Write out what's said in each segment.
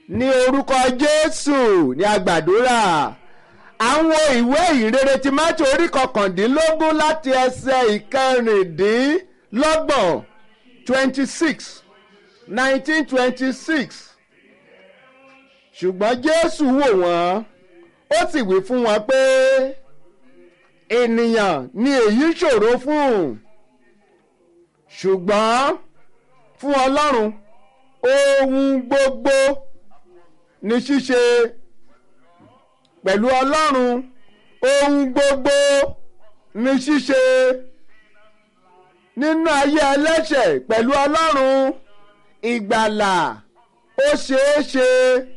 ní orúkọ jésù ní àgbàdúrà àwọn ìwé ìrere ti mátì orí kọkàndínlógún láti ẹsẹ̀ ìkẹrìndínlọ́gbọ̀n twenty six nineteen twenty six ṣùgbọ́n jésù wò wọ́n ó sì wí fún wọn pé ènìyàn ni èyí ṣòro fún ṣùgbọ́n fún ọlọ́run ohun gbogbo ní ṣíṣe pẹ̀lú ọlọ́run ohun gbogbo ní ṣíṣe nínú ayé ẹlẹ́ṣẹ̀ pẹ̀lú ọlọ́run ìgbàlà ó ṣeé ṣe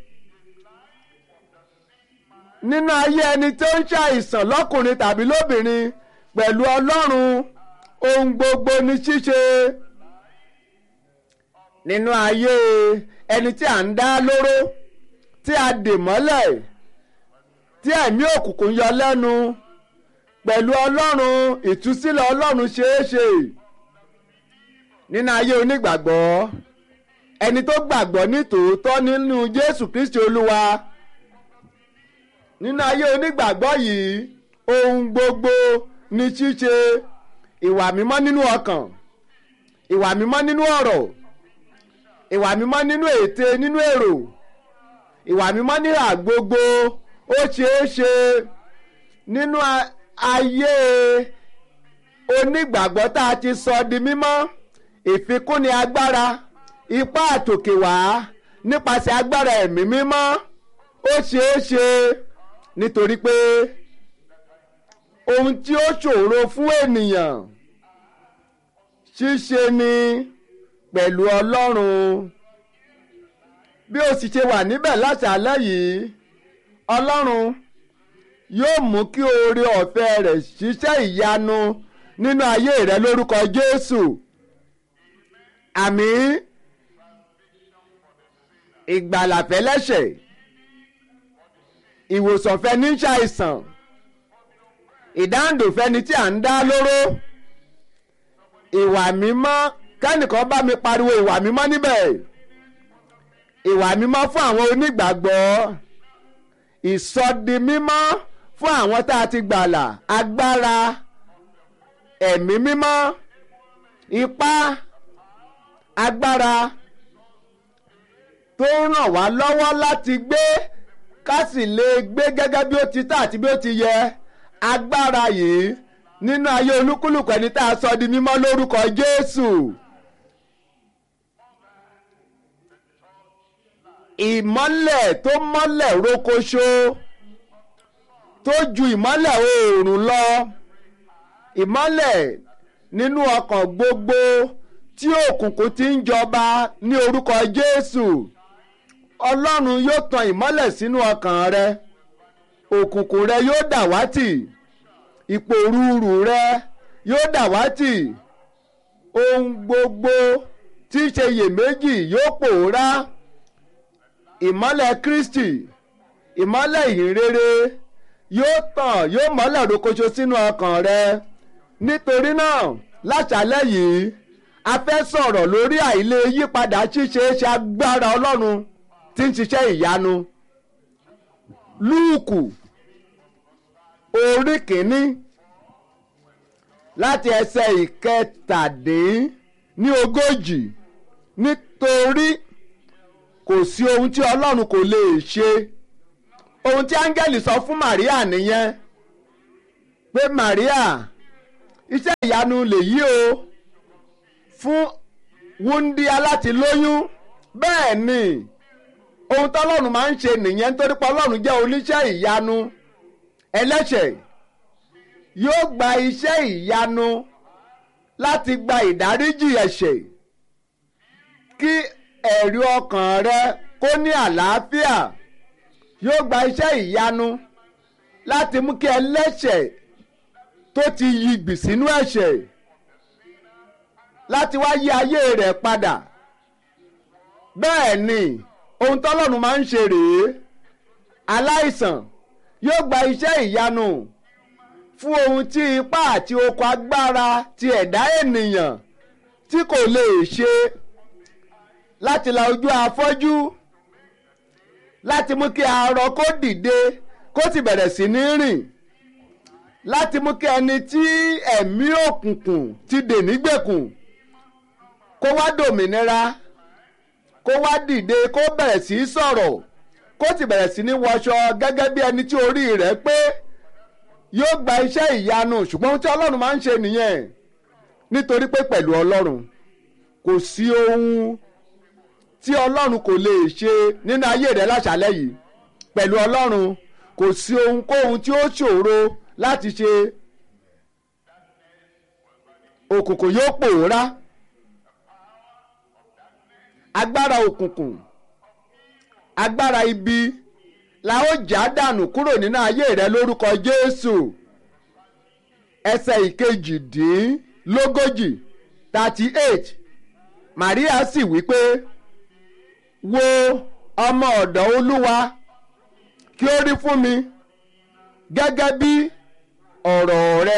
nínú ayé ẹni tó ń ṣàìsàn lọ́kùnrin tàbí lóbìnrin pẹ̀lú ọlọ́run ohun gbogbo ní ṣíṣe nínú ayé ẹni tí à ń dá lóró tí a dè mọ́lẹ̀ tí ẹ̀mí òkùnkùn yọ lẹ́nu pẹ̀lú ọlọ́run ìtúsílẹ̀ ọlọ́run ṣeé ṣe nínú ayé onígbàgbọ́ ẹni tó gbàgbọ́ ní tòótọ́ nínú Jésù Kristi Olúwa nínú ayé onígbàgbọ́ yìí ohun gbogbo ní ṣíṣe ìwà mímọ́ nínú ọkàn ìwà mímọ́ nínú ọ̀rọ̀ ìwà mímọ́ nínú ète nínú èrò ìwà mímọ́ níhà gbogbo ó ṣeé ṣe nínú ayé onígbàgbọ́ tá a ti sọ di mímọ́ ìfikúnni agbára ipá àtòkèwá nípasẹ̀ agbára ẹ̀mí mímọ́ ó ṣeé ṣe nítorí pé ohun tí ó ṣòro fún ènìyàn ṣíṣe ni pẹ̀lú Ọlọ́run bí ó sì ṣe wà níbẹ̀ láṣálẹ́ yìí Ọlọ́run yóò mú kí oore ọ̀fẹ́ rẹ̀ ṣiṣẹ́ ìyanu nínú ayé rẹ lórúkọ Jésù àmín ìgbàlà fẹ́lẹ́ṣẹ̀ ìwòsàn fẹ́ni ń ṣàìsàn ìdáǹdò fẹ́ni tí à ń dá lóró ìwà mímọ́ kẹ́nìkan bá mi pariwo ìwà mímọ́ níbẹ̀ ìwà mímọ́ fún àwọn onígbàgbọ́ ìsọdi mímọ́ fún àwọn tá a ti gbàlà agbára ẹ̀mí mímọ́ ipá agbára tó ń ràn wá lọ́wọ́ láti gbé ká sì lè gbé gẹ́gẹ́ bí ó ti tà àti bí ó ti yẹ agbára yìí nínú ayé olúkúlùkù ẹni tá a sọ di mímọ́ lórúkọ Jésù. ìmọ́lẹ̀ tó mọ́lẹ̀ rókoṣo tó ju ìmọ́lẹ̀ oòrùn lọ ìmọ́lẹ̀ nínú ọkàn gbogbo tí òkùnkùn ti ń jọba ní orúkọ Jésù Ọlọ́run yóò tan ìmọ́lẹ̀ sínú ọkàn rẹ òkùnkùn rẹ yóò dàwátì ìpòrúurù rẹ yóò dàwátì ohun gbogbo tí í ṣe iyèméjì yóò pòórá ìmọ́lẹ̀ Kristi ìmọ́lẹ̀ ìhìnrere yóò tàn yóò mọ́lẹ̀ rokoṣo sínú ọkàn rẹ nítorí náà láṣálẹ́ yìí a fẹ́ sọ̀rọ̀ lórí àìlè yípadà ṣíṣe é ṣe agbára Ọlọ́run tí ń ṣiṣẹ́ ìyanu Lúùkù orí kìíní láti ẹsẹ̀ ìkẹtàdín ní ogójì nítorí kò sí ohun tí ọlọ́run kò lè ṣe ohun tí áńgẹ́lì sọ fún Màríà nìyẹn pé Màríà iṣẹ́ ìyanu lèyí o fún wúndíá láti lóyún bẹ́ẹ̀ ni ohun tọ́lọ́run máa ń ṣe nìyẹn nítorí pé ọlọ́run jẹ́ oníṣẹ́ ìyanu ẹlẹ́ṣẹ̀ yóò gba iṣẹ́ ìyanu láti gba ìdáríjì ẹ̀ṣẹ̀ kí ẹ̀rí ọkàn rẹ kó ní àlàáfíà yóò gba iṣẹ́ ìyanu láti mú kí ẹlẹ́ṣẹ̀ tó ti yigbì sínú ẹ̀ṣẹ̀ láti wá yí ayé rẹ̀ padà bẹ́ẹ̀ ni ohun tọ́lọ́run máa ń ṣe rèé aláìsàn yóò gba iṣẹ́ ìyanu fún ohun tí ipá àti okun agbára ti ẹ̀dá ènìyàn tí kò lè ṣe láti la ojú afọ́jú láti mú kí arọ kó dìde kó sì bẹ̀rẹ̀ sí ní rìn láti mú kí ẹni tí ẹ̀mí òkùnkùn ti dè nígbèkùn kó wá dòmìnira kó wá dìde kó bẹ̀rẹ̀ sí í sọ̀rọ̀ kó sì bẹ̀rẹ̀ sí ní wọṣọ gẹ́gẹ́ bí ẹni tí orí rẹ̀ pé yóò gba iṣẹ́ ìyanu ṣùgbọ́n ohun tí ọlọ́run máa ń ṣe nìyẹn nítorí pé pẹ̀lú ọlọ́run kò sí ohun tí ọlọ́run kò lè ṣe nínú ayé rẹ̀ láṣálẹ́ yìí pẹ̀lú ọlọ́run kò sí ohunkóhun tí ó ṣòro láti ṣe òkùnkùn yóò pòórá agbára òkùnkùn agbára ibi la ó já dànù kúrò nínú ayé rẹ lórúkọ Jésù ẹsẹ̀ ìkejìdínlógójì thirty eight Maria sì wí pé wo ọmọ ọ̀dọ̀ Olúwa kí ó rí fún mi gẹ́gẹ́ bí ọ̀rọ̀ rẹ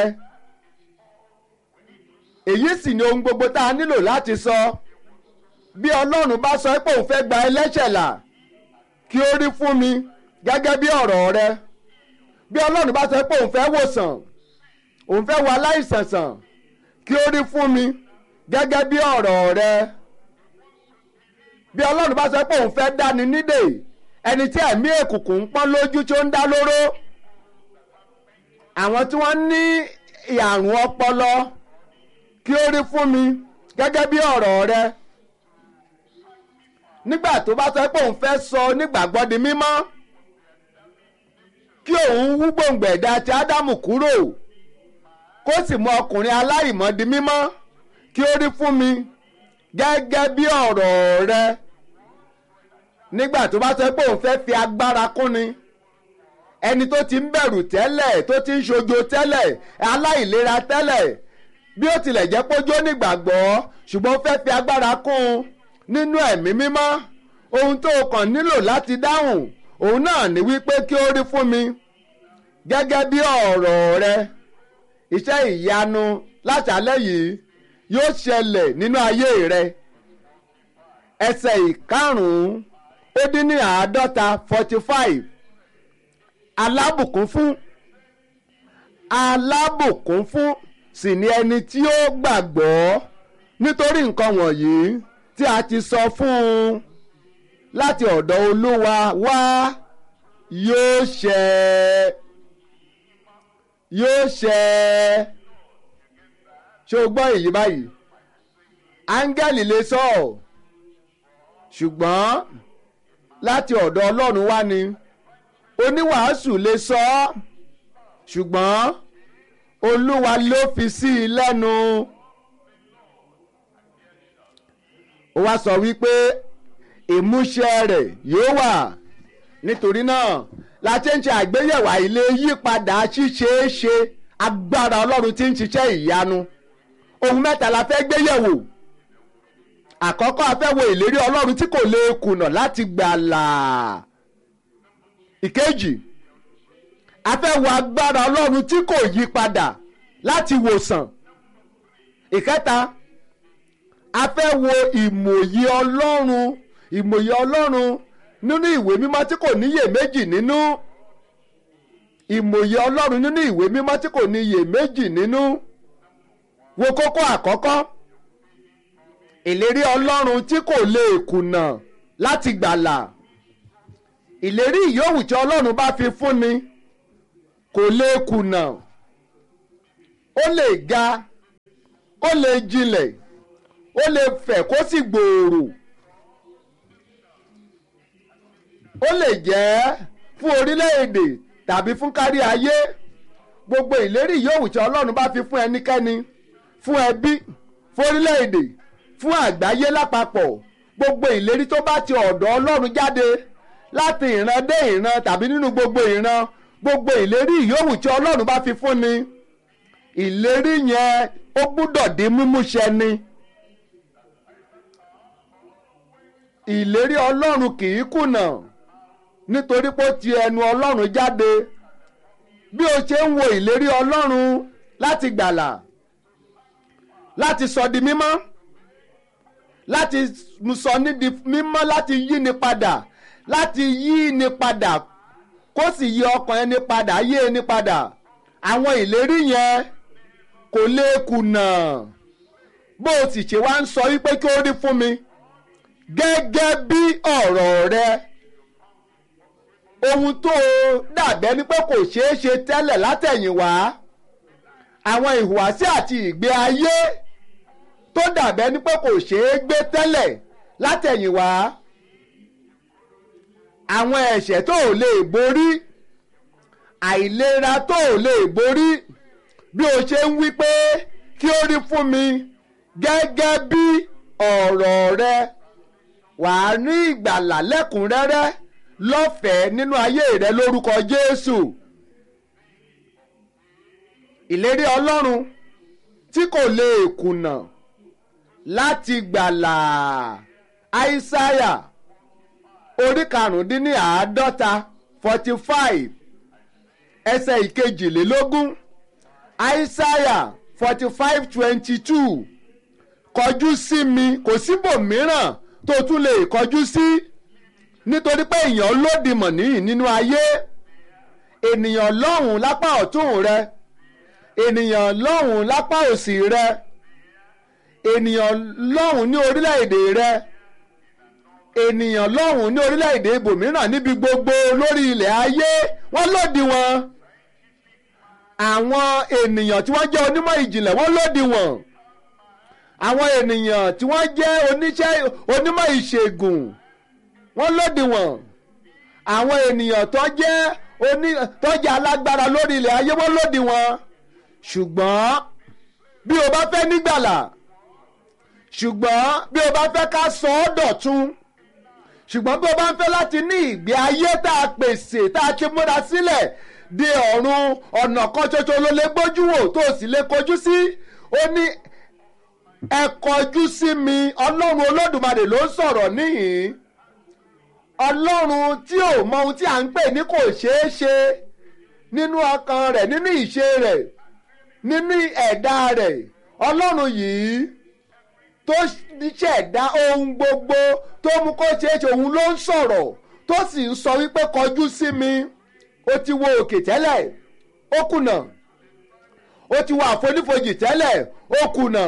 èyí sì ni ohun gbogbo tá a nílò láti sọ bí Ọlọ́run bá sọ pé òun fẹ́ gba ẹlẹ́ṣẹ̀ là kí ó rí fún mi gẹ́gẹ́ bí ọ̀rọ̀ rẹ bí Ọlọ́run bá sọ pé òun fẹ́ wòsàn òun fẹ́ wo aláìsàn sàn kí ó rí fún mi gẹ́gẹ́ bí ọ̀rọ̀ rẹ bí Ọlọ́run bá sọ pé òun fẹ́ dáni nídè ẹni tí ẹ̀mí èkùnkùn ń pọ́n lójú tí ó ń dá lóró àwọn tí wọ́n ní àrùn ọpọlọ kí ó rí fún mi gẹ́gẹ́ bí ọ̀rọ̀ rẹ nígbà tó bá sọ pé òun fẹ́ sọ onígbàgbọ́ di mímọ́ kí òun wú gbòǹgbò ẹ̀dá ti ádámù kúrò kó sì mú ọkùnrin aláìmọ́ di mímọ́ kí ó rí fún mi gẹ́gẹ́ bí ọ̀rọ̀ rẹ nígbà tó bá sọ pé òun fẹ́ fi agbára kúnni ẹni tó ti ń bẹ̀rù tẹ́lẹ̀ tó ti ń ṣojo tẹ́lẹ̀ aláìlera tẹ́lẹ̀ bí ó tilẹ̀ jẹ́ pé ó jó nígbàgbọ́ ṣùgbọ́n ó fẹ́ fi agbára kún un nínú ẹ̀mí mímọ́ ohun tó kàn nílò láti dáhùn òun náà ní wípé kí ó rí fún mi gẹ́gẹ́ bí ọ̀rọ̀ rẹ iṣẹ́ ìyanu láṣálẹ́ yìí yóò ṣẹlẹ̀ nínú ayé rẹ ẹsẹ̀ ìkarùn-ún ó dín ní àádọ́ta forty five alábùkún fún alábùkún fún sì ni ẹni tí ó gbàgbọ́ nítorí nǹkan wọ̀nyí tí a ti sọ fún un láti ọ̀dọ̀ olúwa wá yóò ṣẹ yóò ṣẹ ṣé o gbọ́ èyí báyìí áńgẹ́lì lè sọ ọ́ ṣùgbọ́n láti ọ̀dọ̀ ọlọ́run wá ni oníwàásù lè sọ ọ́ ṣùgbọ́n olúwa ló fi sí i lẹ́nu. ó wá sọ wípé ìmúṣẹ rẹ̀ yóò wà nítorí náà láti ń ṣe àgbéyẹ̀wò àìlè yípadà ṣíṣeéṣe agbára ọlọ́run tí ń ṣiṣẹ́ ìyanu ohun mẹ́ta la fẹ́ gbéyẹ̀wò àkọ́kọ́ a fẹ́ wo ìlérí ọlọ́run tí kò lè kùnà láti gbàlà ìkejì a fẹ́ wo agbára ọlọ́run tí kò yí padà láti wòsàn ìkẹta a fẹ́ wo ìmòye ọlọ́run ìmòye ọlọ́run nínú ìwé mímọ́ tí kò níyè méjì nínú ìmòye ọlọ́run nínú ìwé mímọ́ tí kò níyè méjì nínú wo kókó àkọ́kọ́ ìlérí ọlọ́run tí kò lè kùnà láti gbàlà ìlérí ìyówù tí ọlọ́run bá fi fúnni kò lè kùnà ó lè ga ó lè jinlẹ̀ ó lè fẹ̀ kó sì gbòòrò ó lè jẹ́ fún orílẹ̀-èdè tàbí fún kárí ayé gbogbo ìlérí yòówù tí ọlọ́run bá fi fún ẹnikẹ́ni fún ẹbí fún orílẹ̀-èdè fún àgbáyé lápapọ̀ gbogbo ìlérí tó bá ti ọ̀dọ̀ ọlọ́run jáde láti ìran dé ìran tàbí nínú gbogbo ìran gbogbo ìlérí yòówù tí ọlọ́run bá fi fún ni ìlérí yẹn ó gbúdọ̀ di mímúṣẹ ni. ìlérí ọlọ́run kì í kùnà nítorí pé ó ti ẹnu ọlọ́run jáde bí o ṣe ń wo ìlérí ọlọ́run láti gbàlà láti sọ di mímọ́ láti sọ ní di mímọ́ láti yí ni padà láti yí ni padà kó sì yí ọkàn ẹni padà yí ẹni padà àwọn ìlérí yẹn kò lè kùnà bó o sì ṣe wá ń sọ wípé kí ó rí fún mi gẹ́gẹ́ bí ọ̀rọ̀ rẹ ohun tó dàbẹ́ ni pé kò ṣeé ṣe tẹ́lẹ̀ látẹ̀yìnwá àwọn ìhùwàsí àti ìgbé ayé tó dàbẹ́ ni pé kò ṣeé gbé tẹ́lẹ̀ látẹ̀yìnwá àwọn ẹ̀ṣẹ̀ tó ò lè borí àìlera tó ò lè borí bí o ṣe ń wí pé kí ó rí fún mi gẹ́gẹ́ bí ọ̀rọ̀ rẹ wàá ní ìgbàlà lẹ́kùnrẹ́rẹ́ lọ́fẹ̀ẹ́ nínú ayé rẹ lórúkọ Jésù ìlérí Ọlọ́run tí kò lè kùnà láti gbàlà Aísáyà orí karùndínláàádọ́ta forty five ẹsẹ̀ ìkejìlélógún Aísáyà forty five twenty two kọjú sí mi kò síbòmíràn tó tún lè kọjú sí nítorí pé èèyàn lódìmọ̀ níyì nínú ayé ènìyàn lọ́hùn lápá ọ̀tún rẹ ènìyàn lọ́hùn lápá òsì rẹ ènìyàn lọ́hùn ní orílẹ̀-èdè rẹ ènìyàn lọ́hùn ní orílẹ̀-èdè ibòmíràn níbi gbogbo lórí ilẹ̀ ayé wọ́n lòdì wọn àwọn ènìyàn tí wọ́n jẹ́ onímọ̀ ìjìnlẹ̀ wọ́n lòdì wọn àwọn ènìyàn tí wọ́n jẹ́ oníṣẹ́ onímọ̀ ìṣègùn wọ́n lòdì wọn àwọn ènìyàn tó jẹ́ oní tó jẹ́ alágbára lórí ilẹ̀ ayé wọ́n lòdì wọn ṣùgbọ́n bí o bá fẹ́ nígbàlà ṣùgbọ́n bí o bá fẹ́ ká sọ ọ́ dọ̀tun ṣùgbọ́n bí o bá ń fẹ́ láti ní ìgbé ayé tá a pèsè tá a ti múra sílẹ̀ de ọ̀run ọ̀nà kan ṣoṣo ló lè gbójú wò tó o sì lè kojú sí ó ní ẹ kọjú sí mi ọlọ́run olódùmarè ló ń sọ̀rọ̀ níhìn ọlọ́run tí ò mọ ohun tí à ń pè ní kò ṣeé ṣe nínú ọkàn rẹ̀ nínú ìṣe rẹ̀ nínú ẹ̀dá rẹ̀ ọlọ́run yìí tó ṣẹ̀dá ohun gbogbo tó mú kó ṣeé ṣe òun ló ń sọ̀rọ̀ tó sì ń sọ wípé kọjú sí mi ó ti wo òkè tẹ́lẹ̀ ó kùnà ó ti wo àfonífojì tẹ́lẹ̀ ó kùnà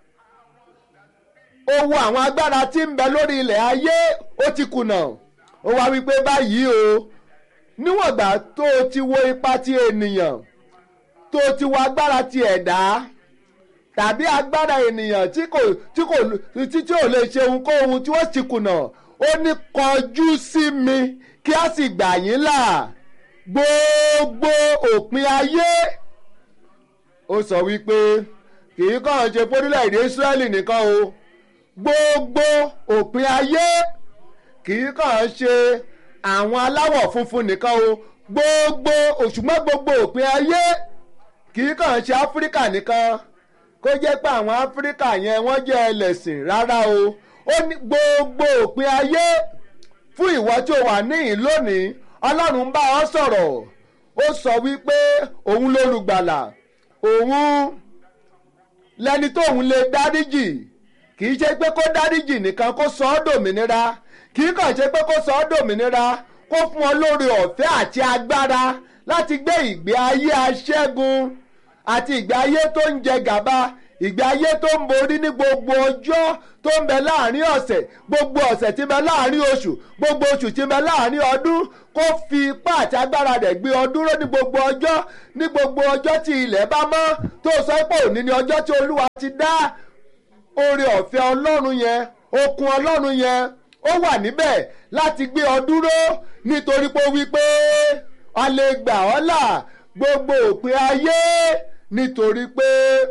ó wo àwọn agbára tí ń bẹ lórí ilẹ̀ ayé ó ti kùnà ó wá wípé báyìí o níwọ̀n ìgbà tó o ti wo ipa ti ènìyàn tó o ti wo agbára ti ẹ̀dá tàbí agbára ènìyàn tí kò tí kò tí tí ò lè ṣe ohunkóhun tí wọ́n ti kùnà ó ní kọjú sí mi kí a sì gbà yín là gbogbo òpin ayé ó sọ wípé kì í kàn ṣe fórílẹ̀-èdè Ísírẹ́lì nìkan o gbogbo òpin ayé kì í kàn ṣe àwọn aláwọ̀ funfun nìkan o gbogbo òṣùgbọ́n gbogbo òpin ayé kì í kàn ṣe Áfíríkà nìkan kó jẹ́ pé àwọn Áfíríkà yẹn wọ́n jẹ́ ẹlẹ́sìn rárá o ó ní gbogbo òpin ayé fún ìwọ tí o wà níhìn lónìí Ọlọ́run ń bá ọ sọ̀rọ̀ ó sọ wípé òun lólùgbàlà òun lẹni tóun lè dáríjì kì í ṣe pé kó dáríjì nìkan kó sọ ọ́ dòmìnira kì í kàn ṣe pé kó sọ ọ́ dòmìnira kó fún ọ lórí ọ̀fẹ́ àti agbára láti gbé ìgbé ayé aṣẹ́gun àti ìgbé ayé tó ń jẹ gàba ìgbé ayé tó ń borí ní gbogbo ọjọ́ tó ń bẹ láàrin ọ̀sẹ̀ gbogbo ọ̀sẹ̀ tí ń bẹ láàrin oṣù gbogbo oṣù tí ń bẹ láàrin ọdún kó fi ipá àti agbára rẹ̀ gbé ọ dúró ní gbogbo ọjọ́ ní gbogbo ọjọ́ tí ilẹ̀ bá mọ́ tó sọ pé òní ni ọjọ́ tí olúwa ti dá oore ọ̀fẹ́ ọlọ́run yẹn okun ọlọ́run yẹn ó wà níbẹ̀ láti gbé ọ dúró nítorí pé ó wí pé a lè gbà ọ́ là gbogbo òpin ayé nítorí pé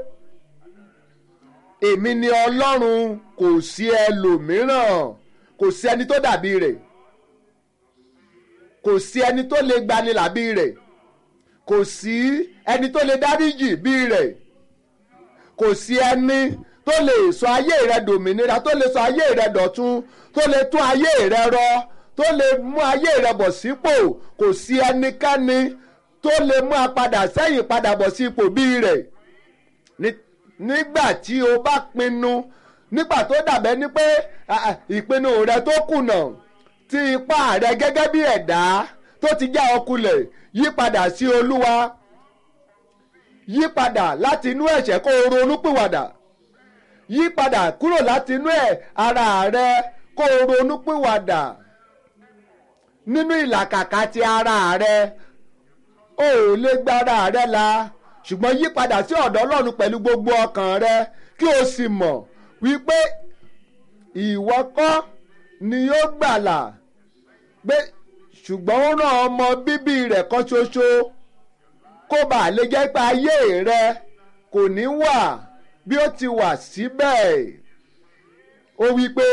èmi ni ọlọ́run kò sí ẹlòmíràn kò sí ẹni tó dàbí rẹ̀ kò sí ẹni tó lè gbani làbí rẹ̀ kò sí ẹni tó lè dáríjì bí rẹ̀ kò sí ẹni tó lè sọ ayé rẹ dòmìnira tó lè sọ ayé rẹ dọ̀tun tó lè tún ayé rẹ rọ tó lè mú ayé rẹ bọ̀ sípò kò sí ẹnikẹ́ni tó lè mú a padà sẹ́yìn padà bọ̀ sí ipò bí rẹ̀ nígbà tí o bá pinnu nígbà tó dàbẹ́ ni pé ìpinnu rẹ tó kùnà tí ipá rẹ gẹ́gẹ́ bí ẹ̀dá tó ti já ọ kulẹ̀ yí padà sí olúwa yí padà láti inú ẹ̀ṣẹ̀ kó o ronú pìwàdà yí padà kúrò láti inú ẹ̀ ara rẹ kó o ronú pìwàdà nínú ìlàkàkà ti ara rẹ o ò lè gba ara rẹ la ṣùgbọ́n yí padà sí ọ̀dọ̀ ọlọ́run pẹ̀lú gbogbo ọkàn rẹ kí o sì mọ̀ wípé ìwọ kọ́ ni yóò gbàlà pé ṣùgbọ́n ó rán ọmọ bíbí rẹ̀ kan ṣoṣo kó bàa lè jẹ́ pé ayé rẹ kò ní wà bí ó ti wà síbẹ̀ ó wí pé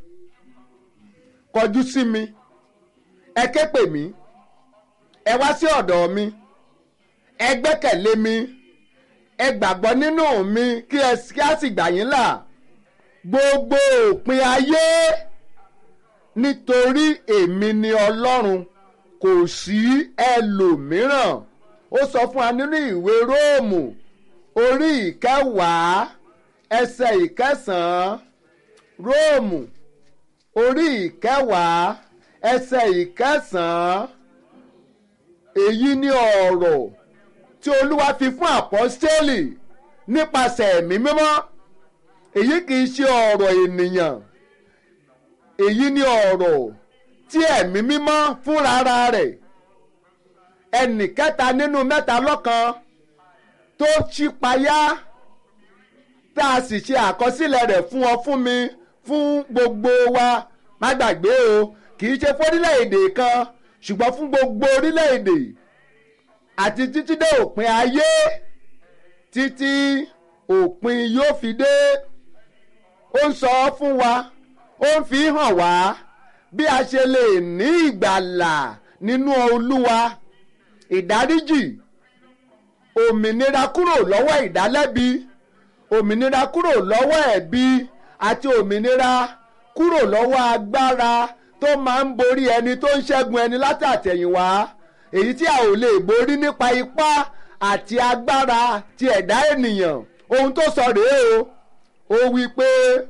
kọjú sí mi ẹ ké pè mí ẹ wá sí ọ̀dọ̀ mi ẹ gbẹ́kẹ̀lé mi ẹ gbàgbọ́ nínú mi kí ẹ kí á sì gbà yín là gbogbo òpin ayé nítorí èmi ni ọlọ́run kò sí ẹlòmíràn ó sọ fún wa nínú ìwé róòmù orí ìkẹwàá ẹsẹ̀ ìkẹsàn-án róòmù orí ìkẹwàá ẹsẹ̀ ìkẹsàn-án èyí ni ọ̀rọ̀ tí olúwa fi fún àpọ́stélì nípasẹ̀ ẹ̀mí mímọ́ èyí kì í ṣe ọ̀rọ̀ ènìyàn èyí ni ọ̀rọ̀ tí ẹ̀mí mímọ́ fúnra rẹ̀ ẹnì kẹta nínú mẹ́ta lọ́kan tó ṣípayá tá a sì ṣe àkọsílẹ̀ rẹ̀ fún ọ fún mi fún gbogbo wa má gbàgbé o kì í ṣe fórílẹ̀-èdè kan ṣùgbọ́n fún gbogbo orílẹ̀-èdè àti títí dé òpin ayé títí òpin yóò fi dé ó ń sọ fún wa ó ń fi hàn wá bí a ṣe lè ní ìgbàlà nínú olúwa ìdáríjì òmìnira kúrò lọ́wọ́ ìdálẹ́bi òmìnira kúrò lọ́wọ́ ẹ̀bi àti òmìnira kúrò lọ́wọ́ agbára tó máa ń borí ẹni tó ń ṣẹ́gun ẹni látàtẹ̀yìnwá èyí tí a ò lè borí nípa ipá àti agbára ti ẹ̀dá ènìyàn ohun tó sọ rèé o ó wí pé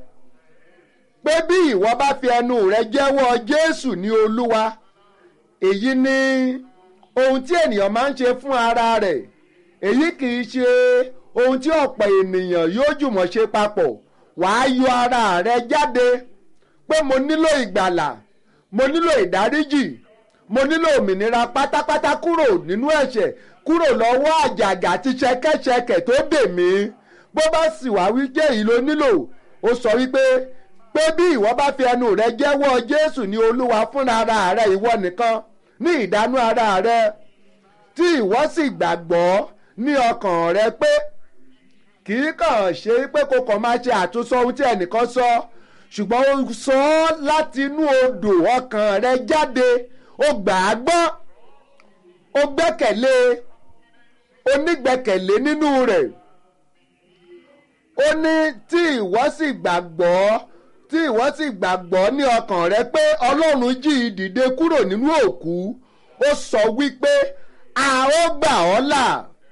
pé bí ìwọ bá fi ẹnu rẹ jẹ́wọ́ Jésù ní Olúwa èyí ni ohun tí ènìyàn máa ń ṣe fún ara rẹ̀ èyí kì í ṣe ohun tí ọ̀pọ̀ ènìyàn yóò jùmọ̀ ṣe papọ̀ wàá yọ ara rẹ jáde pé mo nílò ìgbàlà mo nílò ìdáríjì mo nílò òmìnira pátápátá kúrò nínú ẹ̀ṣẹ̀ kúrò lọ́wọ́ àjàgà àti ṣẹ̀kẹ̀ṣẹ̀kẹ̀ tó dè mí bó bá sì wá wí jẹ́ èyí ló nílò ó sọ wípé pé bí ìwọ bá fi ẹnu rẹ jẹ́wọ́ Jésù ní Olúwa fúnra ara rẹ ìwọ nìkan ní ìdánú ara rẹ tí ìwọ sì gbàgbọ́ ní ọkàn rẹ pé kì í kàn ṣe pé kò kàn máa ṣe àtúnsọ ohun tí ẹnìkan sọ ṣùgbọ́n ó sọ ọ́ láti inú odò ọkàn rẹ jáde ó gbà á gbọ́ ó gbẹ́kẹ̀lé onígbẹ́kẹ̀lé nínú rẹ̀ ó ní tí ìwọ sì gbàgbọ́ tí ìwọ sì gbàgbọ́ ní ọkàn rẹ pé Ọlọ́run jí i dìde kúrò nínú òkú ó sọ wípé a ó gbà ọ́ là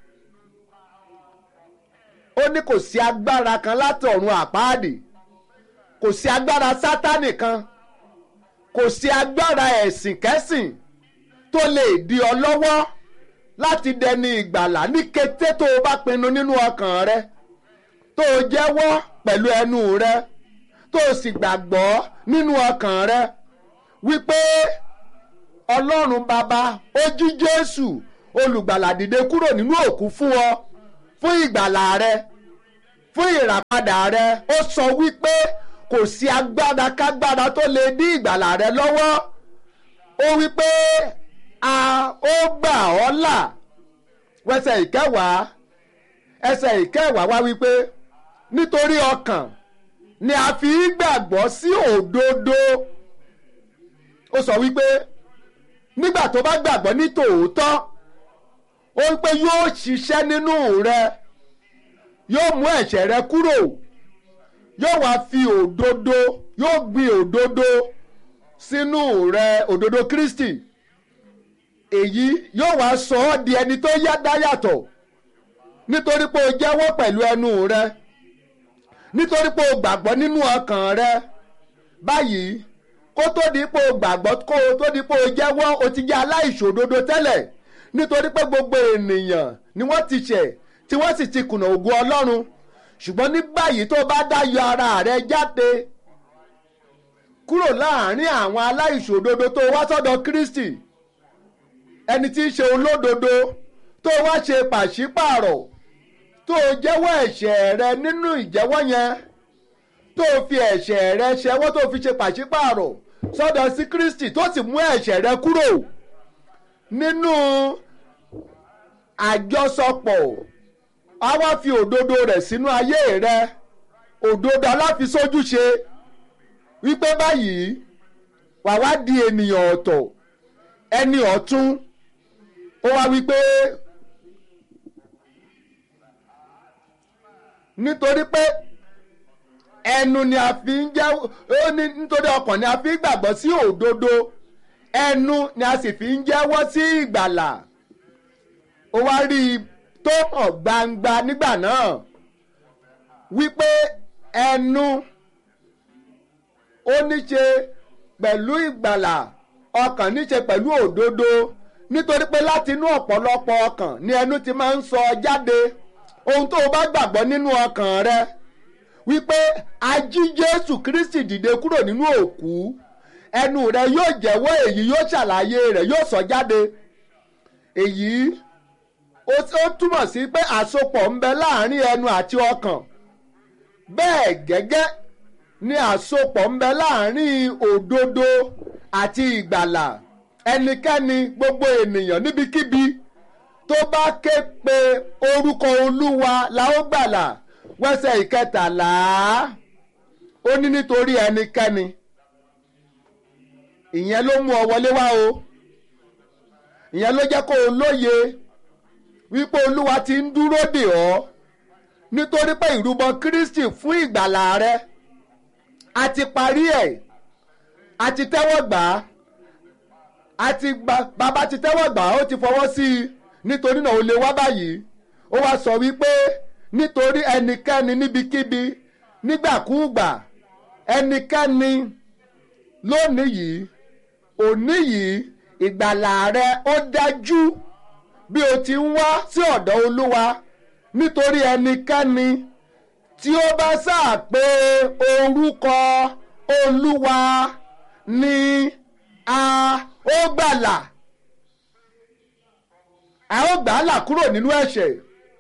ó ní kò sí agbára kan láti ọ̀run àpáàdì kò sí agbára sátánì kan kò sí agbára ẹ̀sìn kẹ́sìn tó lè di ọ lọ́wọ́ láti dẹni ìgbàlà ní kété tó o bá pinnu nínú ọkàn rẹ tó o jẹ́wọ́ pẹ̀lú ẹnu rẹ tó o sì gbàgbọ́ nínú ọkàn rẹ wípé ọlọ́run bàbá ó jí jésù olùgbàlà dìde kúrò nínú òkú fún ọ fún ìgbàlà rẹ fún ìràpadà rẹ ó sọ wípé kò sí agbára kágbára tó lè dí ìgbàlà rẹ lọ́wọ́ ó wípé a ó gbà ọ́ là wẹsẹ̀ ìkẹwàá ẹsẹ̀ ìkẹwàá wá wípé nítorí ọkàn ni a fi gbàgbọ́ sí òdodo ó sọ wípé nígbà tó bá gbàgbọ́ ní tòótọ́ ó wípé yóò ṣiṣẹ́ nínú rẹ yóò mú ẹ̀ṣẹ̀ rẹ kúrò yóò wá fi òdodo yóò gbin òdodo sínú rẹ òdodo Kristi èyí yóò wá sọ ọ́ di ẹni tó yá dá yàtọ̀ nítorí pé o jẹ́wọ́ pẹ̀lú ẹnu rẹ nítorí pé o gbàgbọ́ nínú ọkàn rẹ báyìí kó kó tó di pé o gbàgbọ́ kó o tó di pé o jẹ́wọ́ o ti jẹ́ aláìṣòdodo tẹ́lẹ̀ nítorí pé gbogbo ènìyàn ni wọ́n ti ṣẹ̀ tí wọ́n sì ti kùnà ògo ọlọ́run ṣùgbọ́n ní báyìí tó bá dá yọ ara rẹ jáde kúrò láàrin àwọn aláìṣòdodo tó wá sọ́dọ̀ Kristi ẹni tí í ṣe olódodo tó wá ṣe pàṣípààrọ̀ tó jẹ́wọ́ ẹ̀ṣẹ̀ rẹ nínú ìjẹ́wọ́ yẹn tó fi ẹ̀ṣẹ̀ rẹ ṣẹwọ́ tó fi ṣe pàṣípààrọ̀ sọ́dọ̀ sí Kristi tó sì mú ẹ̀ṣẹ̀ rẹ kúrò nínú àjọsọpọ̀ a wá fi òdodo rẹ̀ sínú ayé rẹ òdodo aláfisójúṣe wípé báyìí wà wá di ènìyàn ọ̀tọ̀ ẹni ọ̀tún ó wá wípé nítorí pé ẹnu ni a fi ń jẹ́ ó ní nítorí ọkàn ni a fi ń gbàgbọ́ sí òdodo ẹnu ni a sì fi ń jẹ́wọ́ sí ìgbàlà ó wá rí i tó hàn gbangba nígbà náà wípé ẹnu ó ní ṣe pẹ̀lú ìgbàlà ọkàn ní ṣe pẹ̀lú òdodo nítorí pé láti inú ọ̀pọ̀lọpọ̀ ọkàn ni ẹnu ti máa ń sọ jáde ohun tó o bá gbàgbọ́ nínú ọkàn rẹ wípé a jí Jésù Kristi dìde kúrò nínú òkú ẹnu rẹ yóò jẹ́wọ́ èyí yóò ṣàlàyé rẹ̀ yóò sọ jáde èyí ó túmọ̀ sí pé àsopọ̀ ń bẹ láàrin ẹnu àti ọkàn bẹ́ẹ̀ gẹ́gẹ́ ni àsopọ̀ ń bẹ láàrin òdodo àti ìgbàlà ẹnikẹ́ni gbogbo ènìyàn níbikíbi tó bá ké pe orúkọ olúwa la ó gbàlà wẹ́sẹ̀ ìkẹtàlá ó ní nítorí ẹnikẹ́ni ìyẹn ló mú ọ wọlé wá o ìyẹn ló jẹ́ kó o lóye wípé olúwa ti ń dúró dè ọ́ nítorí pé ìrúbọ Kristi fún ìgbàlà rẹ a ti parí ẹ̀ a ti tẹ́wọ́ gbà á a ti gba bàbá ti tẹ́wọ́ gbà á ó ti fọwọ́ sí i nítorí náà ó lè wá báyìí ó wá sọ wípé nítorí ẹnikẹ́ni níbikíbi nígbàkúùgbà ẹnikẹ́ni lónìí yìí òní yìí ìgbàlà rẹ ó dájú bí o ti ń wá sí ọ̀dọ̀ olúwa nítorí ẹnikẹ́ni tí ó bá sáà pé orúkọ olúwa ni a ó gbàlà a ó gbà á là kúrò nínú ẹ̀ṣẹ̀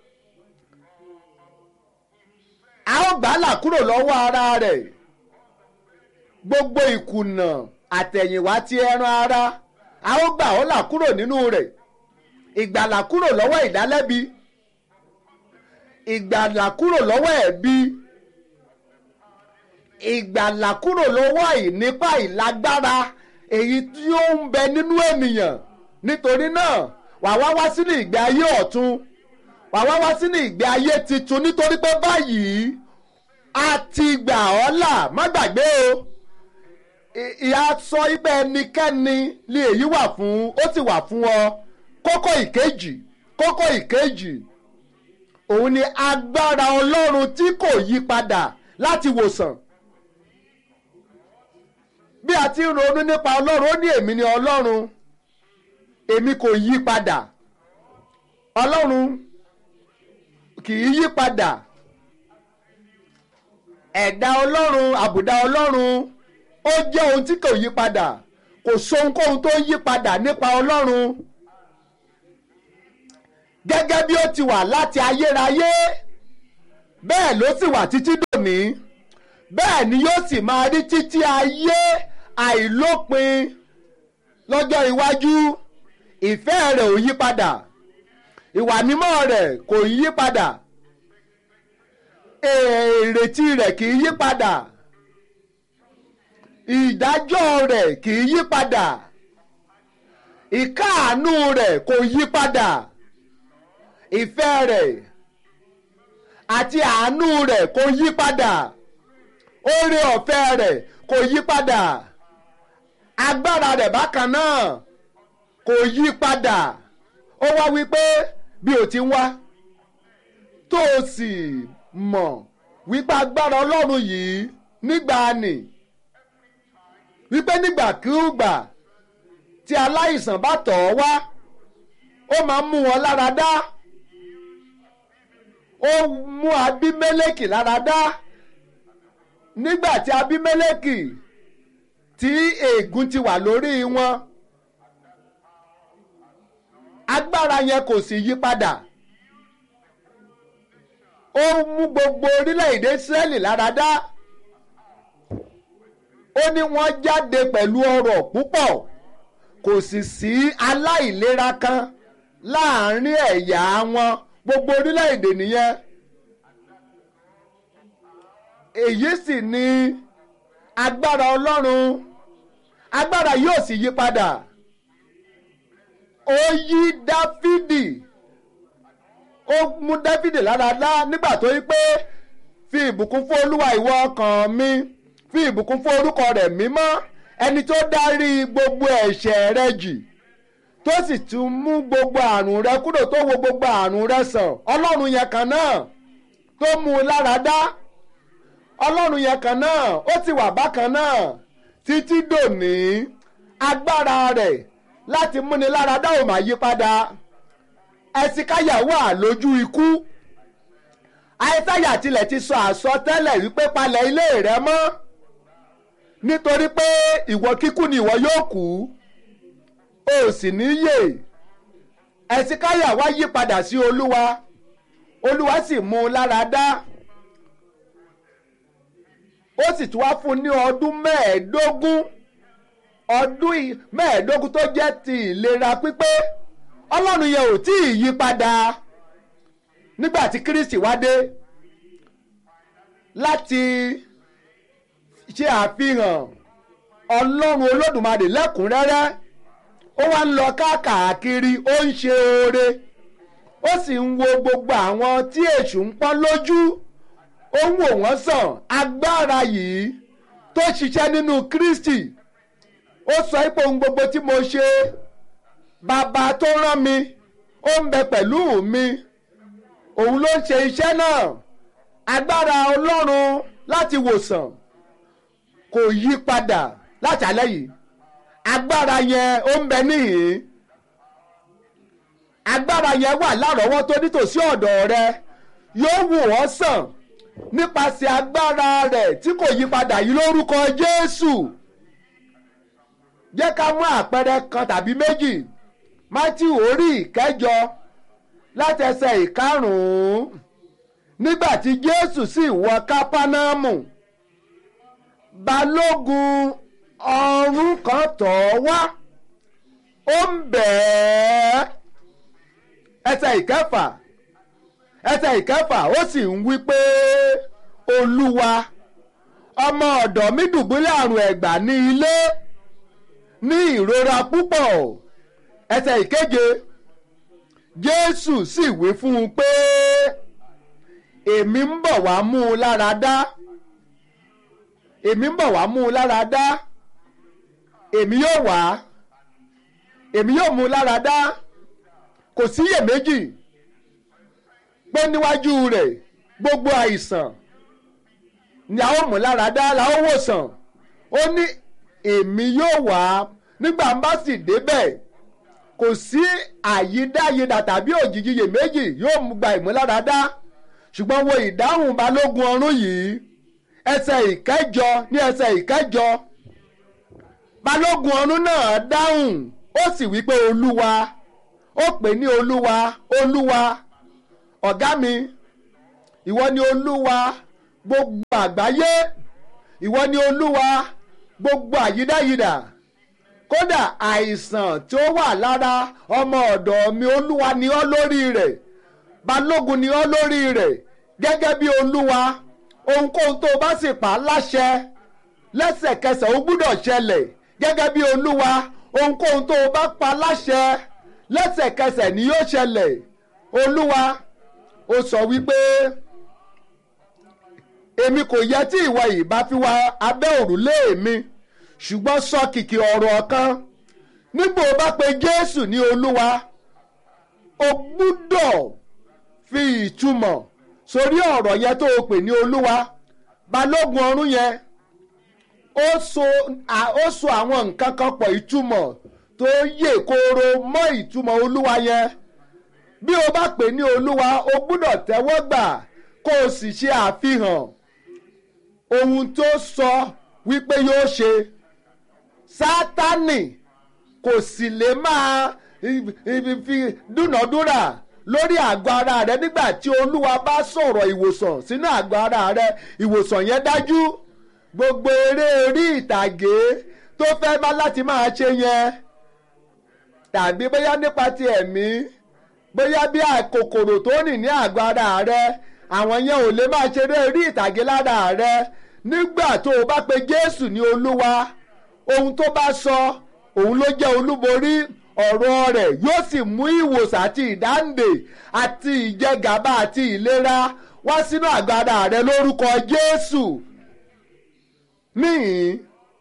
a ó gbà á là kúrò lọ́wọ́ ara rẹ̀ gbogbo ìkùnà àtẹ̀yìnwá ti ẹran ara a ó gbà ọ́ là kúrò nínú rẹ̀ ìgbàlà kúrò lọ́wọ́ ìdálẹ́bi ìgbàlà kúrò lọ́wọ́ ẹ̀bi ìgbàlà kúrò lọ́wọ́ ìnípa ìlágbára èyí tí ó ń bẹ nínú ènìyàn nítorí náà wà wá wá sínú ìgbé ayé ọ̀tun wà wá wá sínú ìgbé ayé titun nítorí pé báyìí a ti gbà ọ́ là má gbàgbé o ìyá sọ ibẹ̀ ẹnikẹ́ni lè èyí wà fún ó sì wà fún ọ kókó ìkejì kókó ìkejì òun ni agbára ọlọ́run tí kò yí padà láti wòsàn bí a ti ń ronú nípa ọlọ́run ó ní èmi ni ọlọ́run èmi kò yí padà ọlọ́run kì í yí padà ẹ̀dá ọlọ́run àbùdá ọlọ́run ó jẹ́ ohun tí kò yí padà kò sóhunkóhun tó yí padà nípa ọlọ́run gẹ́gẹ́ bí ó ti wà láti ayérayé bẹ́ẹ̀ ló sì wà títí dòní bẹ́ẹ̀ ni yóò sì máa rí títí ayé àìlópin lọ́jọ́ iwájú ìfẹ́ rẹ̀ ò yí padà ìwà mímọ́ rẹ̀ kò yí padà èrètí rẹ̀ kì í yí padà ìdájọ́ rẹ̀ kì í yí padà ìkáàánú rẹ̀ kò yí padà ìfẹ́ rẹ̀ àti àánú rẹ̀ kò yí padà oore ọ̀fẹ́ rẹ̀ kò yí padà agbára rẹ̀ bákan náà kò yí padà ó wá wípé bí o ti ń wá tó o sì mọ̀ wípé agbára ọlọ́run yìí nígbà ni wípé nígbàkúùgbà tí aláìsàn bá tọ̀ ọ́ wá ó máa ń mú wọn lára dá ó mú abímẹ́lẹ́kì lára dá nígbà tí abímẹ́lẹ́kì tí ègún ti wà lórí wọn agbára yẹn kò sì yí padà ó mú gbogbo orílẹ̀-èdè Ísírẹ́lì lára dá ó ní wọ́n jáde pẹ̀lú ọrọ̀ púpọ̀ kò sì sí aláìlera kan láàrin ẹ̀yà wọn gbogbo orílẹ̀-èdè nìyẹn èyí sì ni agbára Ọlọ́run agbára yóò sì yí padà ó yí Dáfídì ó mú Dáfídì lára dá nígbà tó yí pé fi ìbùkún fún Olúwa ìwọ ọkàn mi fi ìbùkún fún orúkọ rẹ̀ mímọ́ ẹni tó dárí gbogbo ẹ̀ṣẹ̀ rẹ jì tó sì tún mú gbogbo àrùn rẹ kúrò tó wo gbogbo àrùn rẹ sàn ọlọ́run yẹn kan náà tó mú un lára dá ọlọ́run yẹn kan náà ó ti wà bákan náà títí dòní agbára rẹ̀ láti múni lára dá ò máa yí padà ẹ̀sìkáyà wà lójú ikú àìsáyà tilẹ̀ ti sọ àsọtẹ́lẹ̀ wípé palẹ̀ ilé rẹ mọ́ nítorí pé ìwọ kíkú ni ìwọ yóò kú o sì ní yè ẹ̀sìkáyà wá yí padà sí olúwa olúwa sì mú un lára dá ó sì tún wá fún un ní ọdún mẹ́ẹ̀ẹ́dógún ọdún mẹ́ẹ̀ẹ́dógún tó jẹ́ ti ìlera pípé ọlọ́run yẹn ò tí ì yí padà nígbà tí kristi wá dé láti ṣe àfihàn ọlọ́run olódùmarè lẹ́kùnrẹ́rẹ́ ó wá ń lọ káàkiri ó ń ṣe oore ó sì ń wo gbogbo àwọn tí èṣù ń pọ́n lójú ó ń wò wọ́n sàn agbára yìí tó ṣiṣẹ́ nínú kristi ó sọ pé ohun gbogbo tí mo ṣe bàbá tó rán mi ó ń bẹ pẹ̀lú mi òun ló ń ṣe iṣẹ́ náà agbára ọlọ́run láti wòsàn kò yí padà láti alẹ́ yìí agbára yẹn ó ń bẹ níhìn agbára yẹn wà lárọ̀ọ́wọ́tó nítòsí ọ̀dọ̀ rẹ yóò wò ọ́ sàn nípasẹ̀ agbára rẹ̀ tí kò yí padà yìí lórúkọ Jésù jẹ́ ká mú àpẹẹrẹ kan tàbí méjì Mátíù orí ìkẹjọ láti ẹsẹ̀ ìkarùn-ún nígbà tí Jésù sì wọ Kápánámù balógun ọ̀rún kan tọ̀ ọ́ wá ó ń bẹ̀ ẹ́ ẹsẹ̀ ìkẹfà ẹsẹ̀ ìkẹfà ó sì ń wí pé olúwa ọmọ ọ̀dọ̀ mi dùbúlẹ̀ àrùn ẹ̀gbà ní ilé ní ìrora púpọ̀ ẹsẹ̀ ìkeje jésù sì wí fún un pé èmi ń bọ̀ wá mú un lára dá èmi ń bọ̀ wá mú un lára dá èmi yóò wá èmi yóò mú un lára dá kò síyèméjì pé níwájú rẹ̀ gbogbo àìsàn ni a ó mú lára dá la ó wòsàn ó ní èmi yóò wá nígbà ń bá sì débẹ̀ kò sí àyídáyidà tàbí òjìjiyè méjì yóò mú gba ìmúláradá ṣùgbọ́n wo ìdáhùn balógun ọ̀rún yìí ẹsẹ̀ ìkẹjọ ní ẹsẹ̀ ìkẹjọ balógun ọ̀rún náà dáhùn ó sì wí pé olúwa ó pè ní olúwa olúwa ọ̀gá mi ìwọ ni olúwa gbogbo àgbáyé ìwọ ni olúwa gbogbo àyídáyidà kódà àìsàn tí ó wà lára ọmọ ọ̀dọ̀ mi olúwa ni ọ́ lórí rẹ̀ balógun ni ọ́ lórí rẹ̀ gẹ́gẹ́ bí olúwa ohunkóhun tó o bá sì pa láṣẹ lẹ́sẹ̀kẹsẹ̀ ó gbúdọ̀ ṣẹlẹ̀ gẹ́gẹ́ bí olúwa ohunkóhun tó o bá pa láṣẹ lẹ́sẹ̀kẹsẹ̀ ni yóò ṣẹlẹ̀ olúwa ó sọ wípé èmi kò yẹ tí ìwọ yìí bá fi wá abẹ́ òrùlé mi ṣùgbọ́n sọ kìkì ọ̀rọ̀ kan nígbà ó bá pe jésù ní olúwa o gbúdọ̀ fi ìtumọ̀ sórí ọ̀rọ̀ yẹn tó o pè ní olúwa balógun ọ̀rún yẹn ó so ó so àwọn nǹkan kan pọ̀ ìtumọ̀ tó yè kooro mọ́ ìtumọ̀ olúwa yẹn bí o bá pè ní olúwa o gbúdọ̀ tẹ́wọ́ gbà kó o sì ṣe àfihàn ohun tó sọ wípé yóò ṣe sátánì kò sì lè máa fi dúnàdúrà lórí àgọ́ ara rẹ nígbà tí olúwa bá sọ̀rọ̀ ìwòsàn sínú àgọ́ ara rẹ ìwòsàn yẹn dájú gbogbo eré orí ìtàgé tó fẹ́ bá láti máa ṣe yẹn tàbí bóyá nípa ti ẹ̀mí bóyá bí kòkòrò tó rìn ní àgọ́ ara rẹ àwọn yẹn ò lè máa ṣeré orí ìtàgé lára rẹ nígbà tó o bá pe Jésù ní olúwa ohun tó bá sọ òun ló jẹ́ olúborí ọ̀rọ̀ rẹ̀ yóò sì mú ìwòsàn àti ìdáǹdè àti ìjẹgàba àti ìlera wá sínú àgọ́ ara rẹ lórúkọ Jésù níhìn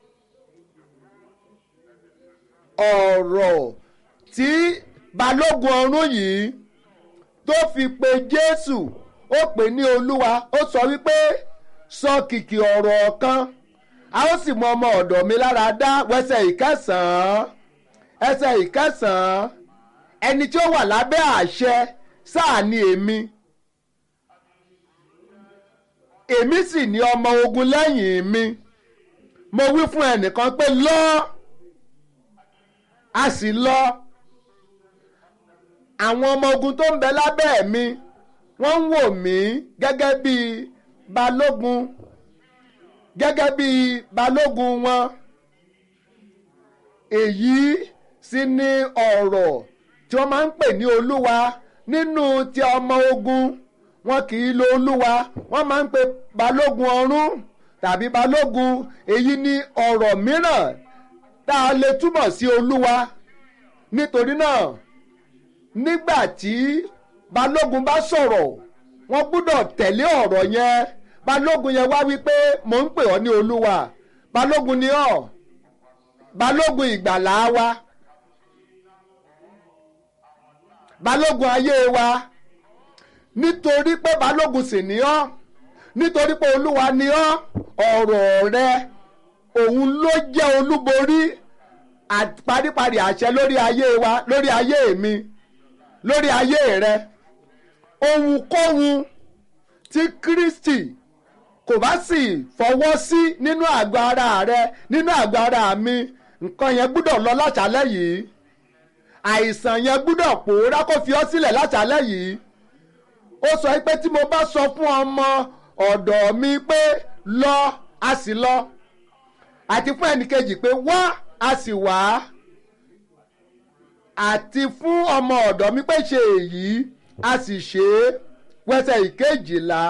ọ̀rọ̀ tí balógun ọ̀rún yìí tó fi pe Jésù ó pè ní olúwa ó sọ wípé sọ kìkì ọ̀rọ̀ kan a ó sì mú ọmọ ọ̀dọ̀ mi lára dá wẹsẹ̀ ìkẹsàn-án ẹsẹ̀ ìkẹsàn-án ẹni tí ó wà lábẹ́ àṣẹ sáà ni èmi èmi sì ní ọmọ ogun lẹ́yìn mi mo wí fún ẹnìkan pé lọ a sì lọ àwọn ọmọ ogun tó ń bẹ lábẹ́ mi wọ́n ń wò mí gẹ́gẹ́ bí balógun gẹ́gẹ́ bí balógun wọn èyí sì ni ọ̀rọ̀ tí wọ́n máa ń pè ní olúwa nínú ti ọmọ ogun wọn kì í lo olúwa wọ́n máa ń pe balógun ọ̀rún tàbí balógun èyí ni ọ̀rọ̀ mìíràn tá a lè túmọ̀ sí olúwa nítorí náà nígbà tí balógun bá sọ̀rọ̀ wọ́n gbúdọ̀ tẹ̀lé ọ̀rọ̀ yẹn balógun yẹn wá wípé mò ń pè ọ́ ní olúwa balógun ni ọ́ balógun ìgbàlá wa balógun ayé wa nítorí pé balógun sì ni ọ́ nítorí pé olúwa ni ọ́ ọ̀rọ̀ rẹ òun ló jẹ́ olúborí paríparí àṣẹ lórí ayé wa lórí ayé mi lórí ayé rẹ ohunkóhun tí Kristi kò bá sì fọwọ́ sí nínú àgọ́ ara rẹ nínú àgọ́ ara mi nǹkan yẹn gbúdọ̀ lọ láṣálẹ́ yìí àìsàn yẹn gbúdọ̀ pòórá kó fi ọ́ sílẹ̀ láṣálẹ́ yìí ó sọ pé tí mo bá sọ fún ọmọ ọ̀dọ̀ mi pé lọ a sì lọ àti fún ẹnìkejì pé wá a sì wá àti fún ọmọ ọ̀dọ̀ mi pé ṣe èyí a sì ṣe é wẹsẹ̀ ìkejìlá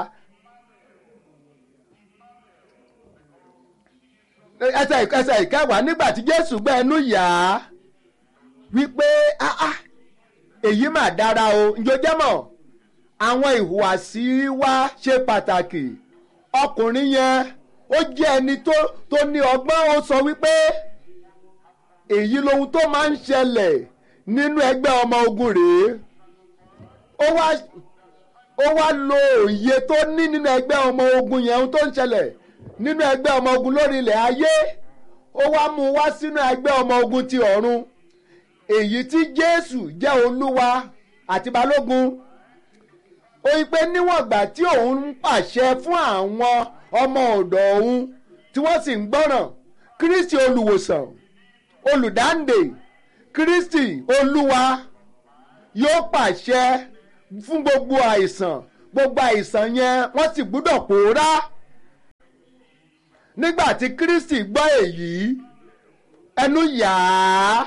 ẹsẹ̀ ẹsẹ̀ ìkẹwàá nígbà tí Jésù gbẹ́ ẹnu yà á wípé ah ah èyí mà dára o njó jẹ́mọ̀ àwọn ìhùwàsí wa ṣe pàtàkì ọkùnrin yẹn ó jẹ́ ẹni tó tó ní ọgbọ́n ó sọ wípé èyí lohun tó máa ń ṣẹlẹ̀ nínú ẹgbẹ́ ọmọ ogun rèé ó wá ó wá lo òye tó ní nínú ẹgbẹ́ ọmọ ogun yẹn ohun tó ń ṣẹlẹ̀ nínú ẹgbẹ́ ọmọ ogun lórí ilẹ̀ ayé ó wá mú wá sínú ẹgbẹ́ ọmọ ogun ti ọ̀run èyí tí Jésù jẹ́ olúwa àti balógun ó yí pé níwọ̀n ìgbà tí òun ń pàṣẹ fún àwọn ọmọ ọ̀dọ̀ òun tí wọ́n sì ń gbọ́ràn Kristi olùwòsàn olùdáǹdè Kristi olúwa yóò pàṣẹ fún gbogbo àìsàn gbogbo àìsàn yẹn wọ́n sì gbúdọ̀ pòórá nígbà tí Kristi gbọ́ èyí ẹnu yà á